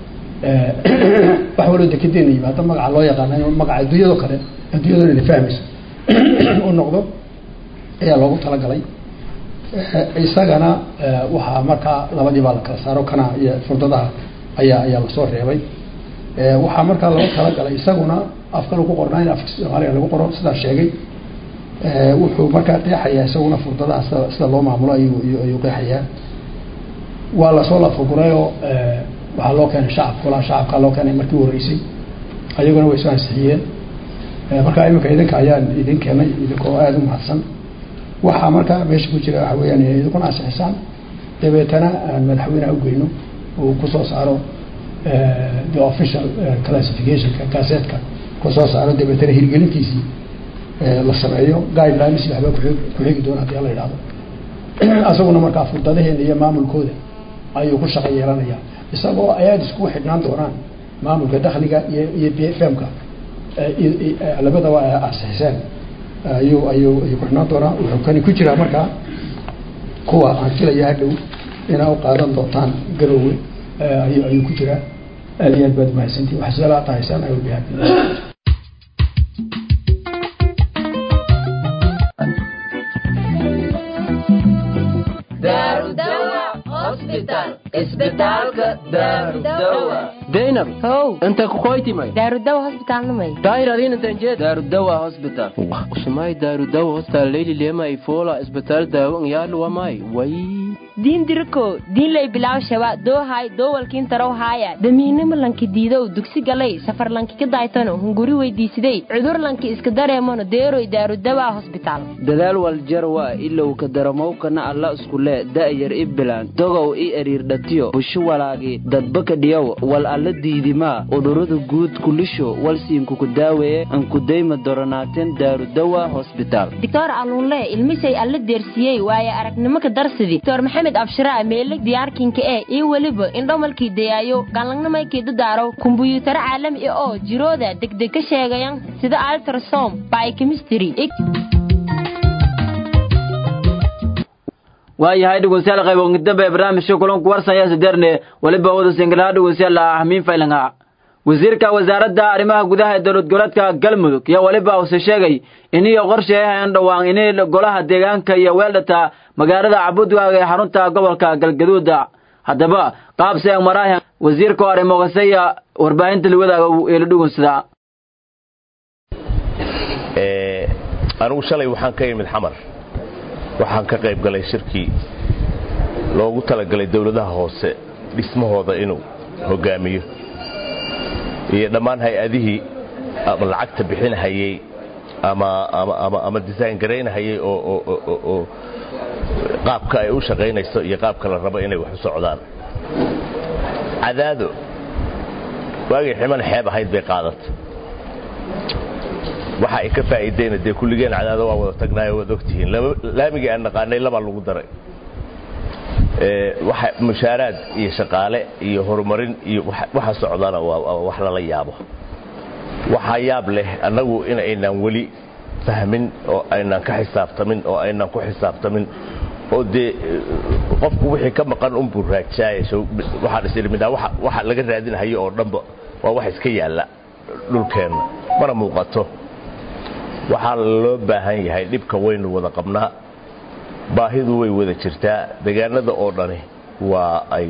[SPEAKER 10] wax waloo dekedeena yimaado magaca loo yaqaana in magaca adduunyado kale adduunyadona ina fahmayso u noqdo ayaa loogu talagalay isagana waxaa markaa labadii baa la kala saaro kana iyo furdadaha ayaa ayaa lasoo reebay waxaa markaa loogu talagalay isaguna afka lagu qornaa in afka soomaaliga lagu qoro sidaa sheegay wuxuu markaa qeexayaa isaguna furdadaha sida sida loo maamulo ayuu ayuu qeexayaa waa lasoo lafagurayoo waxaa loo keenay shacabka walaa shacabkaa loo keenay markii horeysay ayaguna way soo ansixiyeen markaa iminka idinka ayaan idin keenay idinkoo aada u mahadsan waxaa markaa meesha ku jira waxa weyaan inay idinkuna ansixisaan dabeetana aan madaxweyneha ugeyno uu kusoo saaro the official classificationka kaaseedka kusoo saaro dabeetana hirgelintiisii la sameeyo guidelines waxba kuxigi doona hadii la yidhahdo asaguna markaa furdadaheena iyo maamulkooda ayuu ku shaqo yeelanaya isagoo ayaad iskugu xidhnaan doonaan maamulka dakhliga iyo iyo b f m-ka labadaba ansixiseen ayuu ayuu ayuu ku xidhnaan doonaa wuxuu kani ku jiraa markaa kuwa aan filaya hadhow inaa u qaadan doontaan garoowe ayuu ayuu ku jiraa aad iyo aad baad umahadsantihin wax su-aalaha tahaysaan I will be happy
[SPEAKER 3] zainab
[SPEAKER 4] how
[SPEAKER 3] inta kukoytimay
[SPEAKER 4] daarudawa hosbitaalnamay
[SPEAKER 3] daahir adin intan jeed
[SPEAKER 1] daarudawa hospital
[SPEAKER 3] usumay daarudawa hostal leyli lema ifola isbitaal daawo ngyalu wamay way
[SPEAKER 4] diin diriko diinlay bilaw shaba doohay doowalkiin tarow haaya damiinimo lanki diidow dugsi galay safar lanki ka daaytano hunguri weydiisiday cudur lanki iska dareemano deeroy daarudawa hosbitaal
[SPEAKER 1] dadaal waljarwa ilow ka daramowkana alla iskule da'yar i bilaan dogow i eriirdhatiyo busho walaagi dadbaka dhiyow wal alla diidimaa udhurada guud kulisho walsiinkuku daaweeye ankudayma doronaateen daarudawa hosbitaal
[SPEAKER 4] doctor alluunle ilmisay alla deersiyey waaye aragnimo ka darsidi doctor maxamed abshiraa meeleg diyaarkinka ee iyo weliba indhomalkii dayaayo galangnamaykii dadaaro kumbuyuutaro caalami ah oo jirooda degdeg ka sheegayan sida altrasom biochemistry
[SPEAKER 1] waayahay dhegeystayaal qayb dambe ee barnaamijka kulanku warsan ayaa sideerne weliba wada singalaha dhegeystayaal ahmiin faylanga wasiirka wasaaradda arrimaha gudaha ee dowlad goboleedka galmudug iyo weliba use sheegay iniyo qorsheeyahan dhowaan inay golaha deegaanka iyo weeldhata magaalada cabudwaag ee xarunta gobolka galgaduuda haddaba qaab seeg maraahan wasiirka hore moqasaya warbaahinta liwadaaga eela dhugunsada
[SPEAKER 11] anigu shalay waxaan ka imid xamar waxaan ka qayb galay shirkii loogu talagalay dowladaha hoose dhismahooda inuu hogaamiyo iyo dhammaan hay-adihii ama lacagta bixinhayey ama design garaynhayey oo qaabka ay u shaqaynayso iyo qaabka la rabo inay wax u socdaan cadaado waagay ximan xeeb ahayd bay qaadata waxa ay ka faa'iideyna dee kulligeen cadaado waa wada tagnaayo waad ogtihiin laamigii aan naqaanay labaa lagu daray waxa mushaaraad iyo shaqaale iyo horumarin iyo waxa socdana waa wax lala yaabo waxaa yaab leh annagu in aynaan weli fahmin oo aynaan ka xisaabtamin oo aynaan ku xisaabtamin oo dee qofku wixii ka maqan unbuu raajaayo waxaan is idhi midhaa waxa laga raadinhayo oo dhanba waa wax iska yaalla dhulkeenna mana muuqato waxaa loo baahan yahay dhibka waynu wada qabnaa baahidu way wada jirtaa degaanada oo dhani waa ay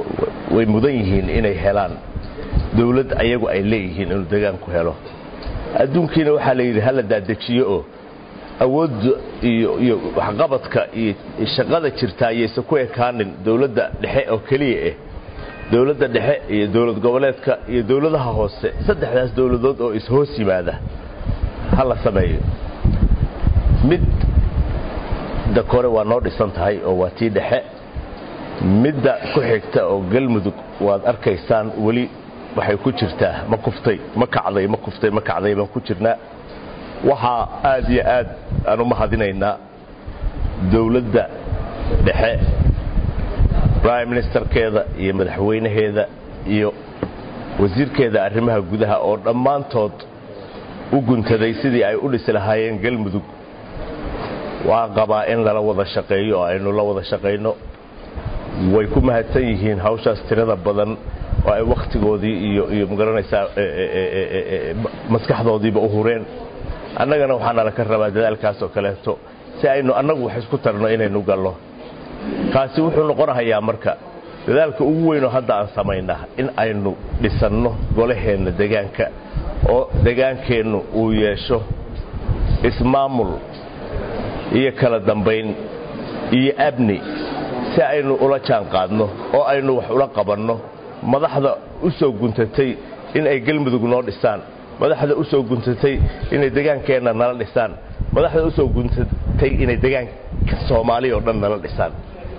[SPEAKER 11] way mudan yihiin inay helaan dawlad ayagu ay leeyihiin inuu degaanku helo adduunkiina waxaa la yidhi hala daadejiyo oo awoodda iyo iyo waxqabadka iyo shaqada jirtaa ayaysan ku ekaanin dowladda dhexe oo keliya ah dowladda dhexe iyo dowlad goboleedka iyo dowladaha hoose saddexdaas dowladood oo is-hoos yimaada ha la sameeyo mid da kore waa noo dhisan tahay oo waa tii dhexe midda ku xigta oo galmudug waad arkaysaan weli waxay ku jirtaa ma kuftay ma kacday ma kuftay ma kacday baan ku jirnaa waxaa aad iyo aad aan u mahadinaynaa dowladda dhexe prime ministerkeeda iyo madaxweynaheeda iyo wasiirkeeda arrimaha gudaha oo dhammaantood u guntaday sidii ay u dhisi lahaayeen galmudug waa qabaa in lala wada shaqeeyo oo aynu la wada shaqayno way ku mahadsan yihiin hawshaas tirada badan oo ay wakhtigoodii iyo iyo magaranaysaa maskaxdoodiiba u hureen annagana waxaa nala ka rabaa dadaalkaas oo kaleeto si aynu annagu wax isku tarno inaynu gallo kaasi wuxuu noqonahayaa marka dadaalka ugu weynoo hadda aan samaynaa in aynu dhisanno golaheenna degaanka oo degaankeennu uu yeesho ismaamul iyo kala dambayn iyo abni si aynu ula jaan qaadno oo aynu wax ula qabanno madaxda u soo guntatay in ay galmudug noo dhisaan madaxda u soo guntatay inay degaankeenna nala dhisaan madaxda u soo guntatay inay degaanka soomaaliya oo dhan nala dhisaan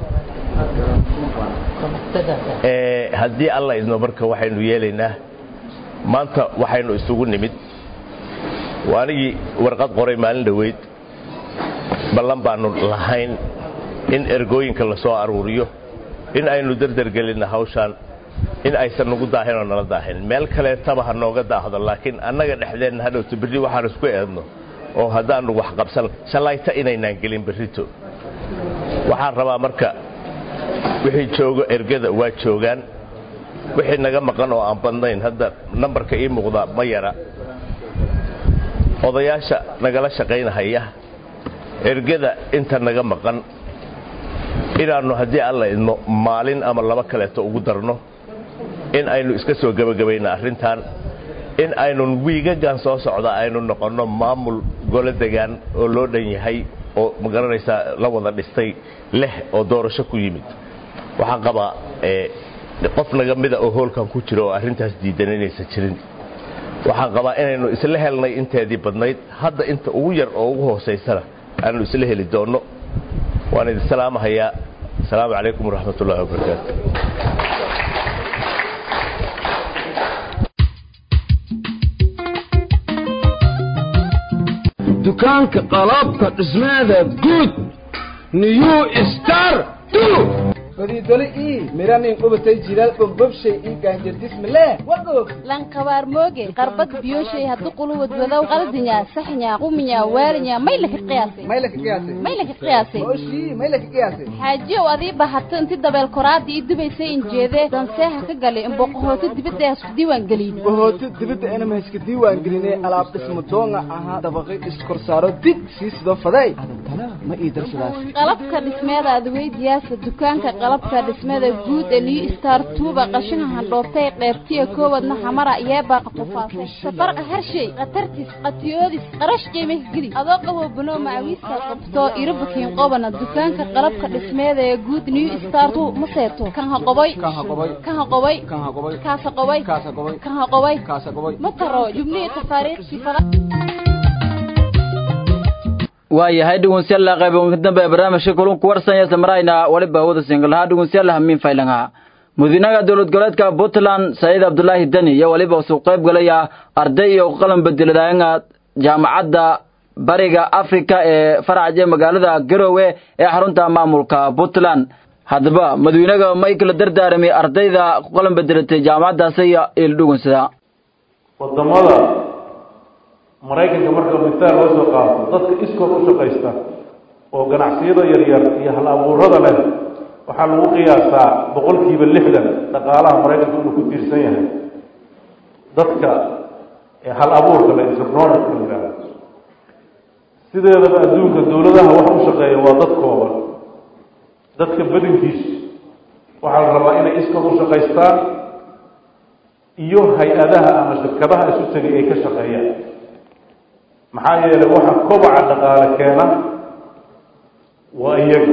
[SPEAKER 11] haddii alla idno marka waxaynu yeelaynaa maanta waxaynu isugu nimid waa anigii warqad qoray maalin dhoweyd ballan baannu lahayn in ergooyinka la soo aruuriyo in aynu derdergelinna hawshaan in aysan nagu daahin oo nala daahin meel kaleetaba ha nooga daahdo laakiin annaga dhexdeenna hadhowto berri waxaan isku eedno oo haddaannu wax qabsan shallayta inaynaan gelin berrito waxaan rabaa marka wixii joogo ergada waa joogaan wixii naga maqan oo aan badnayn hadda nambarka ii muuqda ma yara odayaasha nagala shaqaynahaya ergada inta naga maqan inaannu haddii alla idmo maalin ama laba kaleeto ugu darno in aynu iska soo gebagabayna arrintan in aynu wiigagan soo socda aynu noqonno maamul golo degaan oo loo dhan yahay oo magaranaysaa la wada dhistay leh oo doorasho ku yimid waxaan qabaa qof naga mida oo hoolkan ku jira oo arrintaas diidan inaysan jirin waxaan qabaa inaynu isla helnay inteedii badnayd hadda inta ugu yar oo ugu hoosaysana aanu isla heli doonno waan idin salaamahayaa asalaamu calaykum waraxmat ullahi wabarakaatu
[SPEAKER 3] dukaanka qalabka dhismaada guud new star
[SPEAKER 12] fadiidole ii miranin qubatay jilaal bogbobshay ii gaanjardismale wagoog
[SPEAKER 13] lankabaar mooge qarbad biyoshay haddu quluwad wadow qaldinya saxnya quminya waalinya may laka qiyaasay
[SPEAKER 12] may laka qiyaasay
[SPEAKER 13] may laka qiyaasay
[SPEAKER 12] oshii may laka qiyaasay
[SPEAKER 13] xaajiyow adii bahato inti dabeel koraada ii dubaysay injeedee danseeha ka galay imboqohooto dibadda hasku diiwaan gelin
[SPEAKER 12] bohooto dibadda inama hayska diiwaan gelinay alaab dhismo doonga ahaa dabaqi iskorsaaro dig sii sidoo faday adantana ma ii darsadaas
[SPEAKER 13] qalabka dhismeeda adweydiyaasa dukaanka qalabka dhismada guud ee new star tuuba qashinka handhoobtay qeybtiya koowadna xamara yeebaaqa qufaasay safarqa harshay khatartis qatiyoodis qarash qiimih geli adoo qabo banoo macawiista qabto irabukiin qobana dukaanka qalabka dhismeeda ee guud new star tu ma seeto kan ha qoboy kan ha qoboy kaasa qoboy kan ha qoboy ma taro jubnihii tafaariiqsi fala
[SPEAKER 1] waayahay dhegeystayaal qayb ugu dambe barnaamijka kulunku warsanya samarayna waliba wada singalaha dhegeystayaal hamiin faylanga mudinaga dowlad goboleedka Puntland Said Abdullahi Dani iyo waliba soo qayb galaya arday iyo qalan bedeladayna jaamacadda bariga Afrika ee faraca magaalada Garowe ee xarunta maamulka Puntland hadaba madaxweynaha Michael Dardaarmi ardayda qalan bedelatay jaamacaddaas iyo ildhugunsada
[SPEAKER 14] wadamada maraykanka marka misaal loo soo qaato dadka iskood u shaqaysta oo ganacsiyada yaryar iyo hal abuurada leh waxaa lagu qiyaasaa boqolkiiba lixdan dhaqaalaha maraykanka inuu ku tiirsan yahay dadka hal abuurka le entrepreneurka la yidhahdo sideedaba adduunka dowladaha wax u shaqeeya waa dad kooban dadka badankiisu waxaa la rabaa inay iskood u shaqaystaan iyo hay-adaha ama shirkadaha isu tegay ay ka shaqeeyaan maxaa yeelay waxa kobaca dhaqaale keena waa iyaga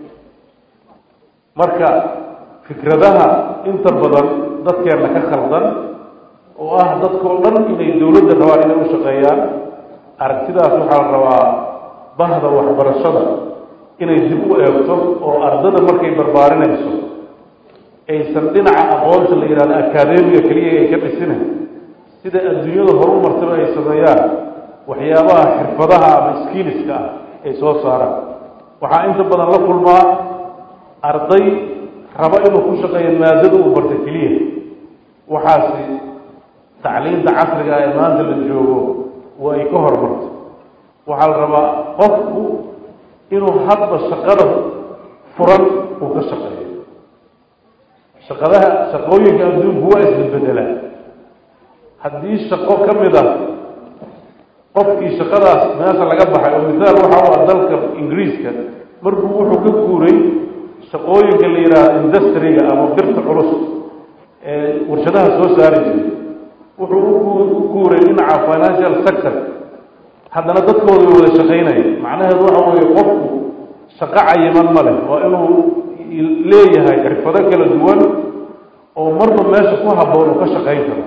[SPEAKER 14] marka fikradaha inta badan dadkeenna ka khaldan oo ah dadkao dhan inay dowladda rabaan inay u shaqeeyaan aragtidaas waxaa la rabaa bahda waxbarashada inay dib u eegto oo ardada markay barbaarinayso aysan dhinaca aqoonta la yidhahdo akaademiga keliya ay ka dhisina sida adduunyada horu martaba ay sameeyaan waxyaabaha xirfadaha ama skiiliska ah ay soo saaraan waxaa inta badan la kulmaa arday raba inuu ku shaqeeyo maadada uu barta keliya waxaasi tacliinta casriga ee maanta la joogo waa ay ka hormarto waxaa la rabaa qofku inuu hadba shaqada furan uu ka shaqeeyo shaqadaha shaqooyinka adduunku waa isbedbedelaa haddii shaqo ka mid ah qofkii shaqadaas meesha laga baxay oo misaal waxa u ah dalka ingiriiska markuu wuxuu ka guuray shaqooyinka la yidhaahdo industriga ama birta culus ee warshadaha soo saari jiray wuxuu u guuray dhinaca financial sector haddana dadkooda way wada shaqaynaya macnaheedu waxa weeye qofku shaqo cayiman ma leh waa inuu leeyahay xirfado kala duwan oo marba meesha ku habboon uu ka shaqayn karo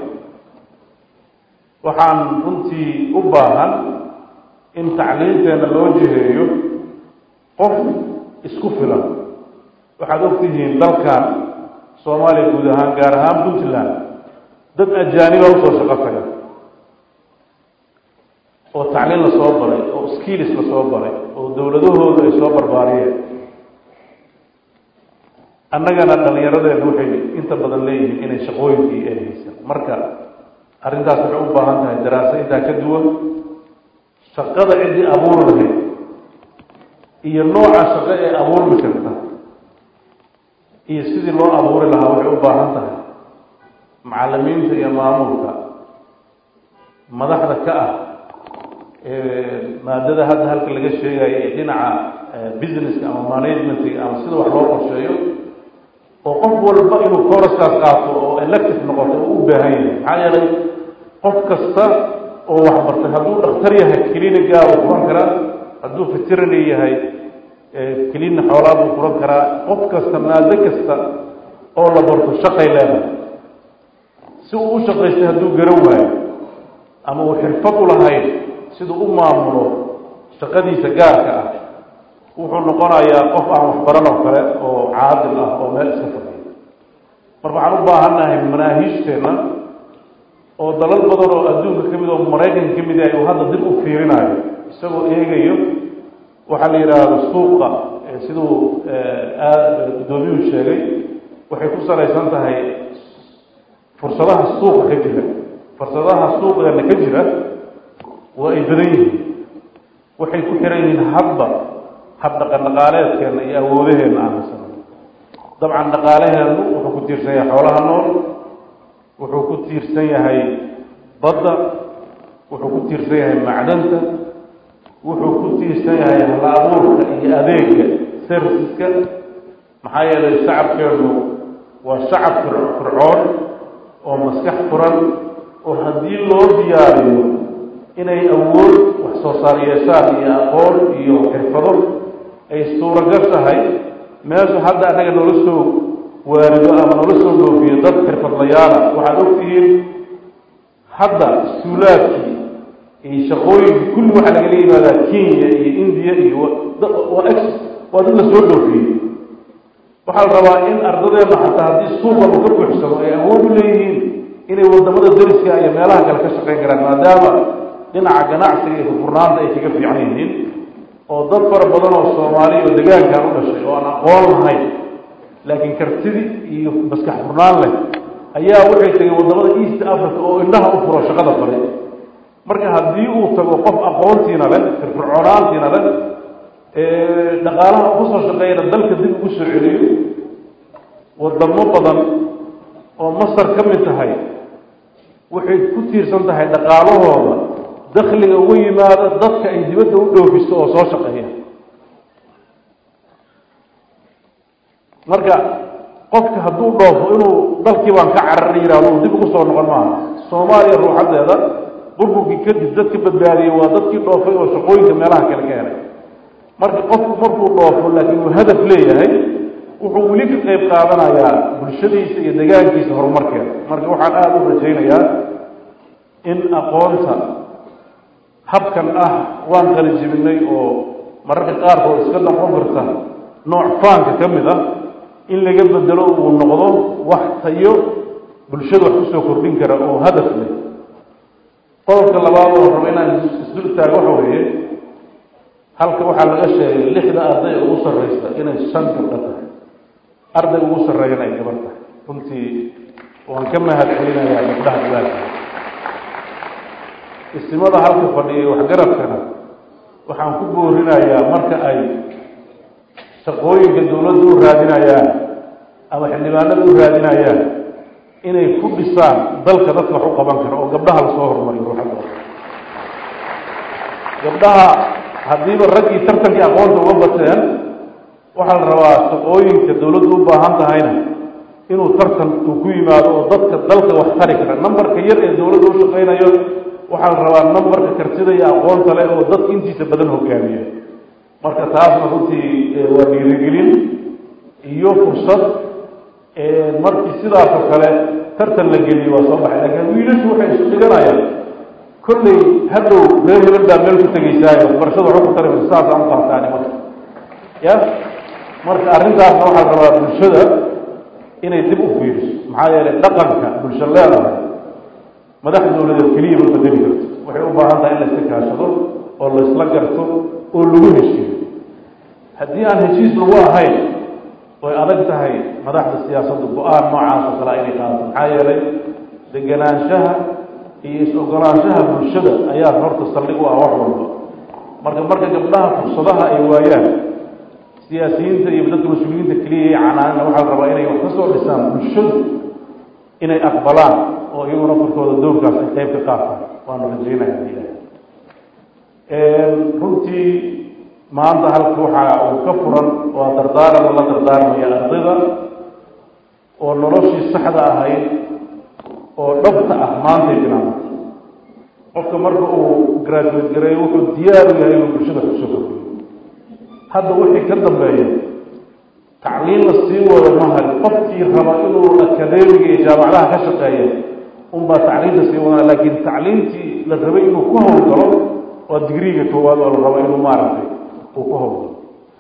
[SPEAKER 14] waxaan runtii u baahan in tacliinteenna loo jiheeyo qof isku filan waxaad ogtihiin dalkan soomaaliya guud ahaan gaar ahaan puntland dad ajaaniba usoo shaqo taga oo tacliin la soo baray oo skiilis la soo baray oo dowladahoodu ay soo barbaariyeen annagana dhallinyaradeenu waxay inta badan leeyihiin inay shaqooyinkii ay haysan marka arrintaas waxay u baahan tahay daraaso intaa ka duwan shaqada ciddii abuuri lahayd iyo nooca shaqo ee abuurmi karta iyo sidii loo abuuri lahaa waxay u baahan tahay macallimiinta iyo maamulka madaxda ka ah maadada hadda halka laga sheegayo ee dhinaca businesska ama managementiga ama sida wax loo qorsheeyo oo qof walba inuu kooraskaas qaato oo elective noqoto oo u baahan yahay maxaa yeelay qof kasta oo waxbartay hadduu dhakhtar yahay clinigaa uu furan karaa hadduu veterinary yahay clinic xoolaa buu furan karaa qof kasta maado kasta oo la barto shaqay leedahay si uu u shaqaystay hadduu garan waayo ama uu xirfad u lahayn siduu u maamulo shaqadiisa gaarka ah wuxuu noqonayaa qof aan waxbaran oo kale oo caadil ah oo meel iska fadhiya marka waxaan u baahannahay manaahiijteenna oo dalal badan oo adduunka ka mid oo maraykanka ka mid yahay uu hadda dib u fiirinayo isagoo eegayo waxaa la yidhaahdo suuqa siduu guddoomiyuhu sheegay waxay ku salaysan tahay fursadaha suuqa ka jira fursadaha suuqeena ka jira waa ay badan yihiin waxay ku xiran yihiin hadba hab dhaqan dhaqaaleedkeena iyo awoodaheenna aan haysano dabcan dhaqaalaheennu wuxuu ku tiirsan yahay xoolaha nool wuxuu ku tiirsan yahay badda wuxuu ku tiirsan yahay macdanta wuxuu ku tiirsan yahay hal abuurka iyo adeega serviceska maxaa yeelay shacabkeennu waa shacab fircoon oo maskax furan oo haddii loo diyaariyo inay awood wax soo saar yeeshaan iyo aqoon iyo xirfado ay suuragal tahay meesha hadda annaga noola soo waarido ama noola soo dhoofiyo dad xirfadlayaala waxaad ogtihiin hadda suulaadkii iyo shaqooyinkii kulli waxaa lagala yimaadaa kenya iyo indiya iyo waa ex waa dad la soo dhoofiyey waxaa la rabaa in ardadeenna xataa haddii suuqa uu ka buuxsamo ay awood u leeyihiin inay wadamada dariska iyo meelaha kale ka shaqayn karaan maadaama dhinaca ganacsiga iyo furnaanta ay kaga fiican yihiin oo dad fara badan oo soomaaliya oo degaankan u dhashay oo aan aqoon lahayn laakiin kartidi iyo maskax furnaan leh ayaa waxay tegeen wadamada east africa oo indhaha u furo shaqada baray marka haddii uu tago qof aqoontiina leh firfircoonaantiina leh dhaqaalaha uga soo shaqeeyana dalka dib ugu soo celiyo wadamo badan oo masar ka mid tahay waxay ku tiirsan tahay dhaqaalahooda dakhliga uga yimaada dadka ay dibadda u dhoofiso oo soo shaqeeya marka qofka hadduu dhoofo inuu dalkii baan ka carari yihahdo uu dib ugu soo noqon maaha soomaaliya ruuxaddeeda burburkii kadib dadka badbaadiyey waa dadkii dhoofay oo shaqooyinka meelaha kale ka helay marka qofku markuu dhoofo laakiin uu hadaf leeyahay wuxuu weli ka qayb qaadanayaa bulshadiisa iyo degaankiisa horumarkeeda marka waxaan aada u rajaynayaa in aqoonta habkan ah waan qalijibinay oo mararka qaarkood iska noqon karta nooc faanka ka mid ah in laga bedelo uu noqdo wax tayo bulshada wax kusoo kordhin kara oo hadaf leh qodobka labaad oo raba inaan isdul taago waxa weeye halka waxaa laga sheegay lixda arday ugu sarraysa inay shan gabdho tahay arday ugu sarreeyana ay gabar tahay runtii waan ka mahad celinayaa gabdhaha dadaalka isimada halka fadhiya waxgarabkana waxaan ku boorinayaa marka ay shaqooyinka dawladda u raadinayaan ama xildhibaanada u raadinayaan inay ku dhisaan dalka dadka wax u qaban kara oo gabdhaha lasoo horumariyo ruuxaddooda gabdhaha haddiiba raggii tartankii aqoonta uga bateen waxaa la rabaa shaqooyinka dawladdu u baahan tahayna inuu tartan uu ku yimaado oo dadka dalka wax tari kara numberka yar ee dawladda u shaqaynayo waxaa la rabaa numberka kartida iyo aqoonta leh oo dadka intiisa badan hogaamiya marka taasna runtii waa dhiirigelin iyo fursad markii sidaasoo kale tartan la geliyo waa soo baxay laakiin wiilashu waxay isu dhiganayaan kolley hadhow reer hebel baa meel ku tegaysaayo waxbarashada waxba ku tari mayso saasaan u qaataani marka ya marka arrintaasna waxaa la rabaa bulshada inay dib u fiiriso maxaa yeelay dhaqanka bulsho leedahay madax dawladeed keliya ma bedeli karto waxay u baahan tahay in la iska kaashado oo la isla garto oo lagu heshiiyo haddii aan heshiis lagu ahayn way adag tahay madaxda siyaasaddu go-aan noocaas oo kale inay qaadato maxaa yeelay deganaanshaha iyo is-ogolaanshaha bulshada ayaa horta saldhig u ah wax walba marka marka gabdhaha fursadaha ay waayaan siyaasiyiinta iyo dadka mas-uuliyiinta keliya iyo canaanina waxaa la rabaa inay wax ka soo dhisaan bulshadu inay aqbalaan oo iyaguna farkooda doorkaas ay qayb ka qaataan waanu rajaynaya ilaah runtii maanta halka waxaa uu ka furan waa dardaaran la dardaarmaya ardayda oo noloshii saxda ahayd oo dhabta ah maantay bilaabantay qofka marka uu graduate gareeyo wuxuu diyaar u yahay inuu bulshada kusoo kordhiyo hadda wixii ka dambeeya tacliin la sii wado mahal qofkii raba inuu akadeemiga iyo jaamacadaha ka shaqeeya unbaa tacliinta sii wadaa laakiin tacliintii la rabay inuu ku howlgalo waa digriiga koowaad oo la rabo inuu maaragtay uu ku howlgalo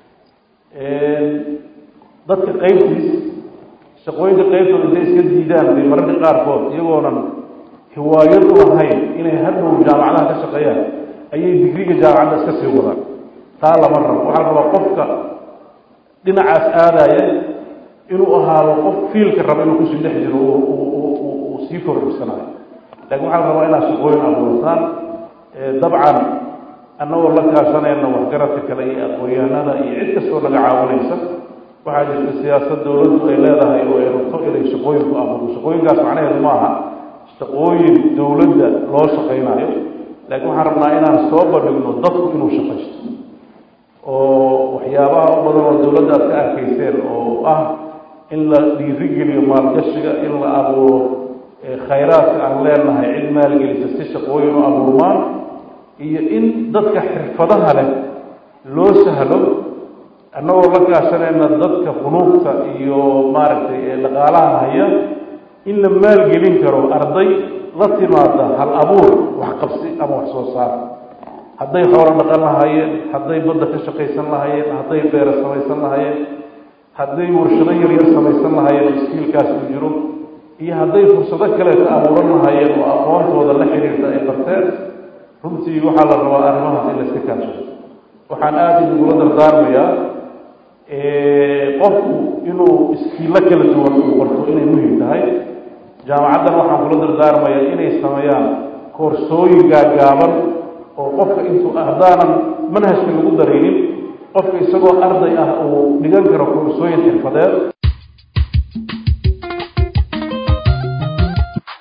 [SPEAKER 14] dadka qaybtiis shaqooyinka qaybtooda intay iska diidaan bay mararka qaarkood iyagoonan hiwaayad u lahayn inay hadhow jaamacadaha ka shaqeeyaan ayay digriga jaamacadda iska sii wadaan taa lama rabo waxaa la rabaa qofka dhinacaas aadaya inuu ahaado qof fiilka raba inuu kusii dhex jiro uu sii kordhisanayo laakiin waxaa la rabaa inaad shaqooyin abuurtaan dabcan annagoo la kaashanayna waxgaradka kale iyo aqoon-yahanada iyo cid kastoo naga caawinaysa waxaa jirta siyaasad dawladdu ay leedahay oo ay rabto inay shaqooyin ku abuurto shaqooyinkaas macnaheedu ma aha shaqooyin dawladda loo shaqaynayo laakiin waxaan rabnaa inaan soo bandhigno dadku inuu shaqaysto oo waxyaabaha u badan oo dawladda aad ka arkayseen oo ah in la dhiirigeliyo maalgashiga in la abuuro khayraadka aan leenahay cid maalgelisa si shaqooyin u abuurmaan iyo in dadka xirfadaha leh loo sahlo annagoo la kaashanayna dadka funuugta iyo maaragtay dhaqaalaha haya in la maalgelin karo arday la timaada hal abuur waxqabsi ama wax soo saar hadday xoolo dhaqan lahaayeen hadday badda ka shaqaysan lahaayeen hadday beero samaysan lahaayeen hadday warshado yaryar samaysan lahaayeen iskiilkaas uu jiro iyo hadday fursado kaleeta abuuran lahaayeen oo aqoontooda la xiriirta ay barteen runtii waxaa la rabaa arrimahaas in la iska kaashado waxaan aada idingula dardaarmayaa qofku inuu iskiilo kala duwan uu barto inay muhim tahay jaamacaddan waxaan kula dardaarmayaa inay sameeyaan koorsooyin gaagaaban oo qofka intuu haddaanan manhajka lagu daraynin qofka isagoo arday ah uu dhigan karo koorsooyin xirfadeed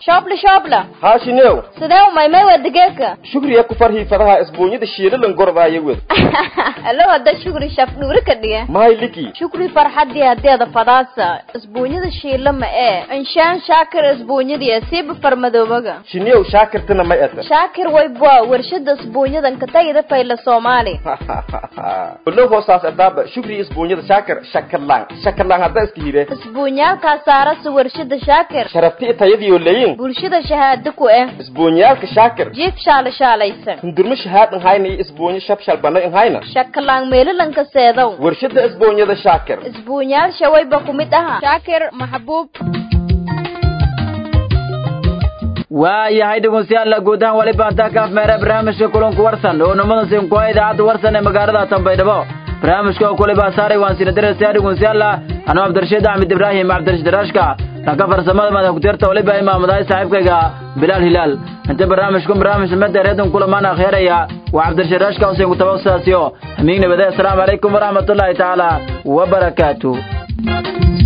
[SPEAKER 15] shoobla shoobla
[SPEAKER 5] haashinew
[SPEAKER 15] sidee u maymay waa digeeka
[SPEAKER 5] shukriya ku farhii fadaha isbuunyada shiilalan gordaayo wed
[SPEAKER 15] alo hadda shukri shaf dhuuri ka dhiga
[SPEAKER 5] mahay liki
[SPEAKER 15] shukri farxadii hadeeda fadaasa isbuunyada shiila ma ee inshaan shaakir isbuunyadii siiba farmadoobaga
[SPEAKER 5] shinew shaakirtana may ata
[SPEAKER 15] shaakir waybwa warshada isbuunyadan katagida fayla soomaali
[SPEAKER 5] olow hoosaas adaaba shukri isbuunyada shaakir shakalaan shakalaan hadda iska hire
[SPEAKER 15] isbuunyaalkaa saarasa warshada shaakir
[SPEAKER 5] sharabti tayadiyo leyin
[SPEAKER 15] bulshada shahaado ku eh
[SPEAKER 5] isbuunyaalka shaakir
[SPEAKER 15] jiif shaala shaalaysan
[SPEAKER 5] hundurma shahaad inhayna iyo isbuunyo shabshal bana inhayna
[SPEAKER 15] shakalaan meelalanka seedow
[SPEAKER 5] warshada isbuunyada shaakir
[SPEAKER 15] isbuunyaal shawayba ku mid aha shaakir maxbuub
[SPEAKER 1] waayahay dhegeystayaal guud ahaan wali baantaa kaaf meere barnaamijka kulanku warsan oo numada sinkuwa idaacadda warsan ee magaalada tanbaydhabo barnaamijka oo kule baa saaray waan sina diraysaa dhegeystayaal anuu cabdirashiid axmed ibraahim cabdirashiid daraashka dhanka farsamada madax ku-tirta waliba imaamadahay saaxiibkayga bilaal hilaal inta barnaamijku barnaamij mada reedun kulamaan akhyaeraya waa cabdirashiid daraashka huseen kutaba usaasiyo hamiig nabade asalaamu calaykum waraxmatullaahi tacaala wabarakaatu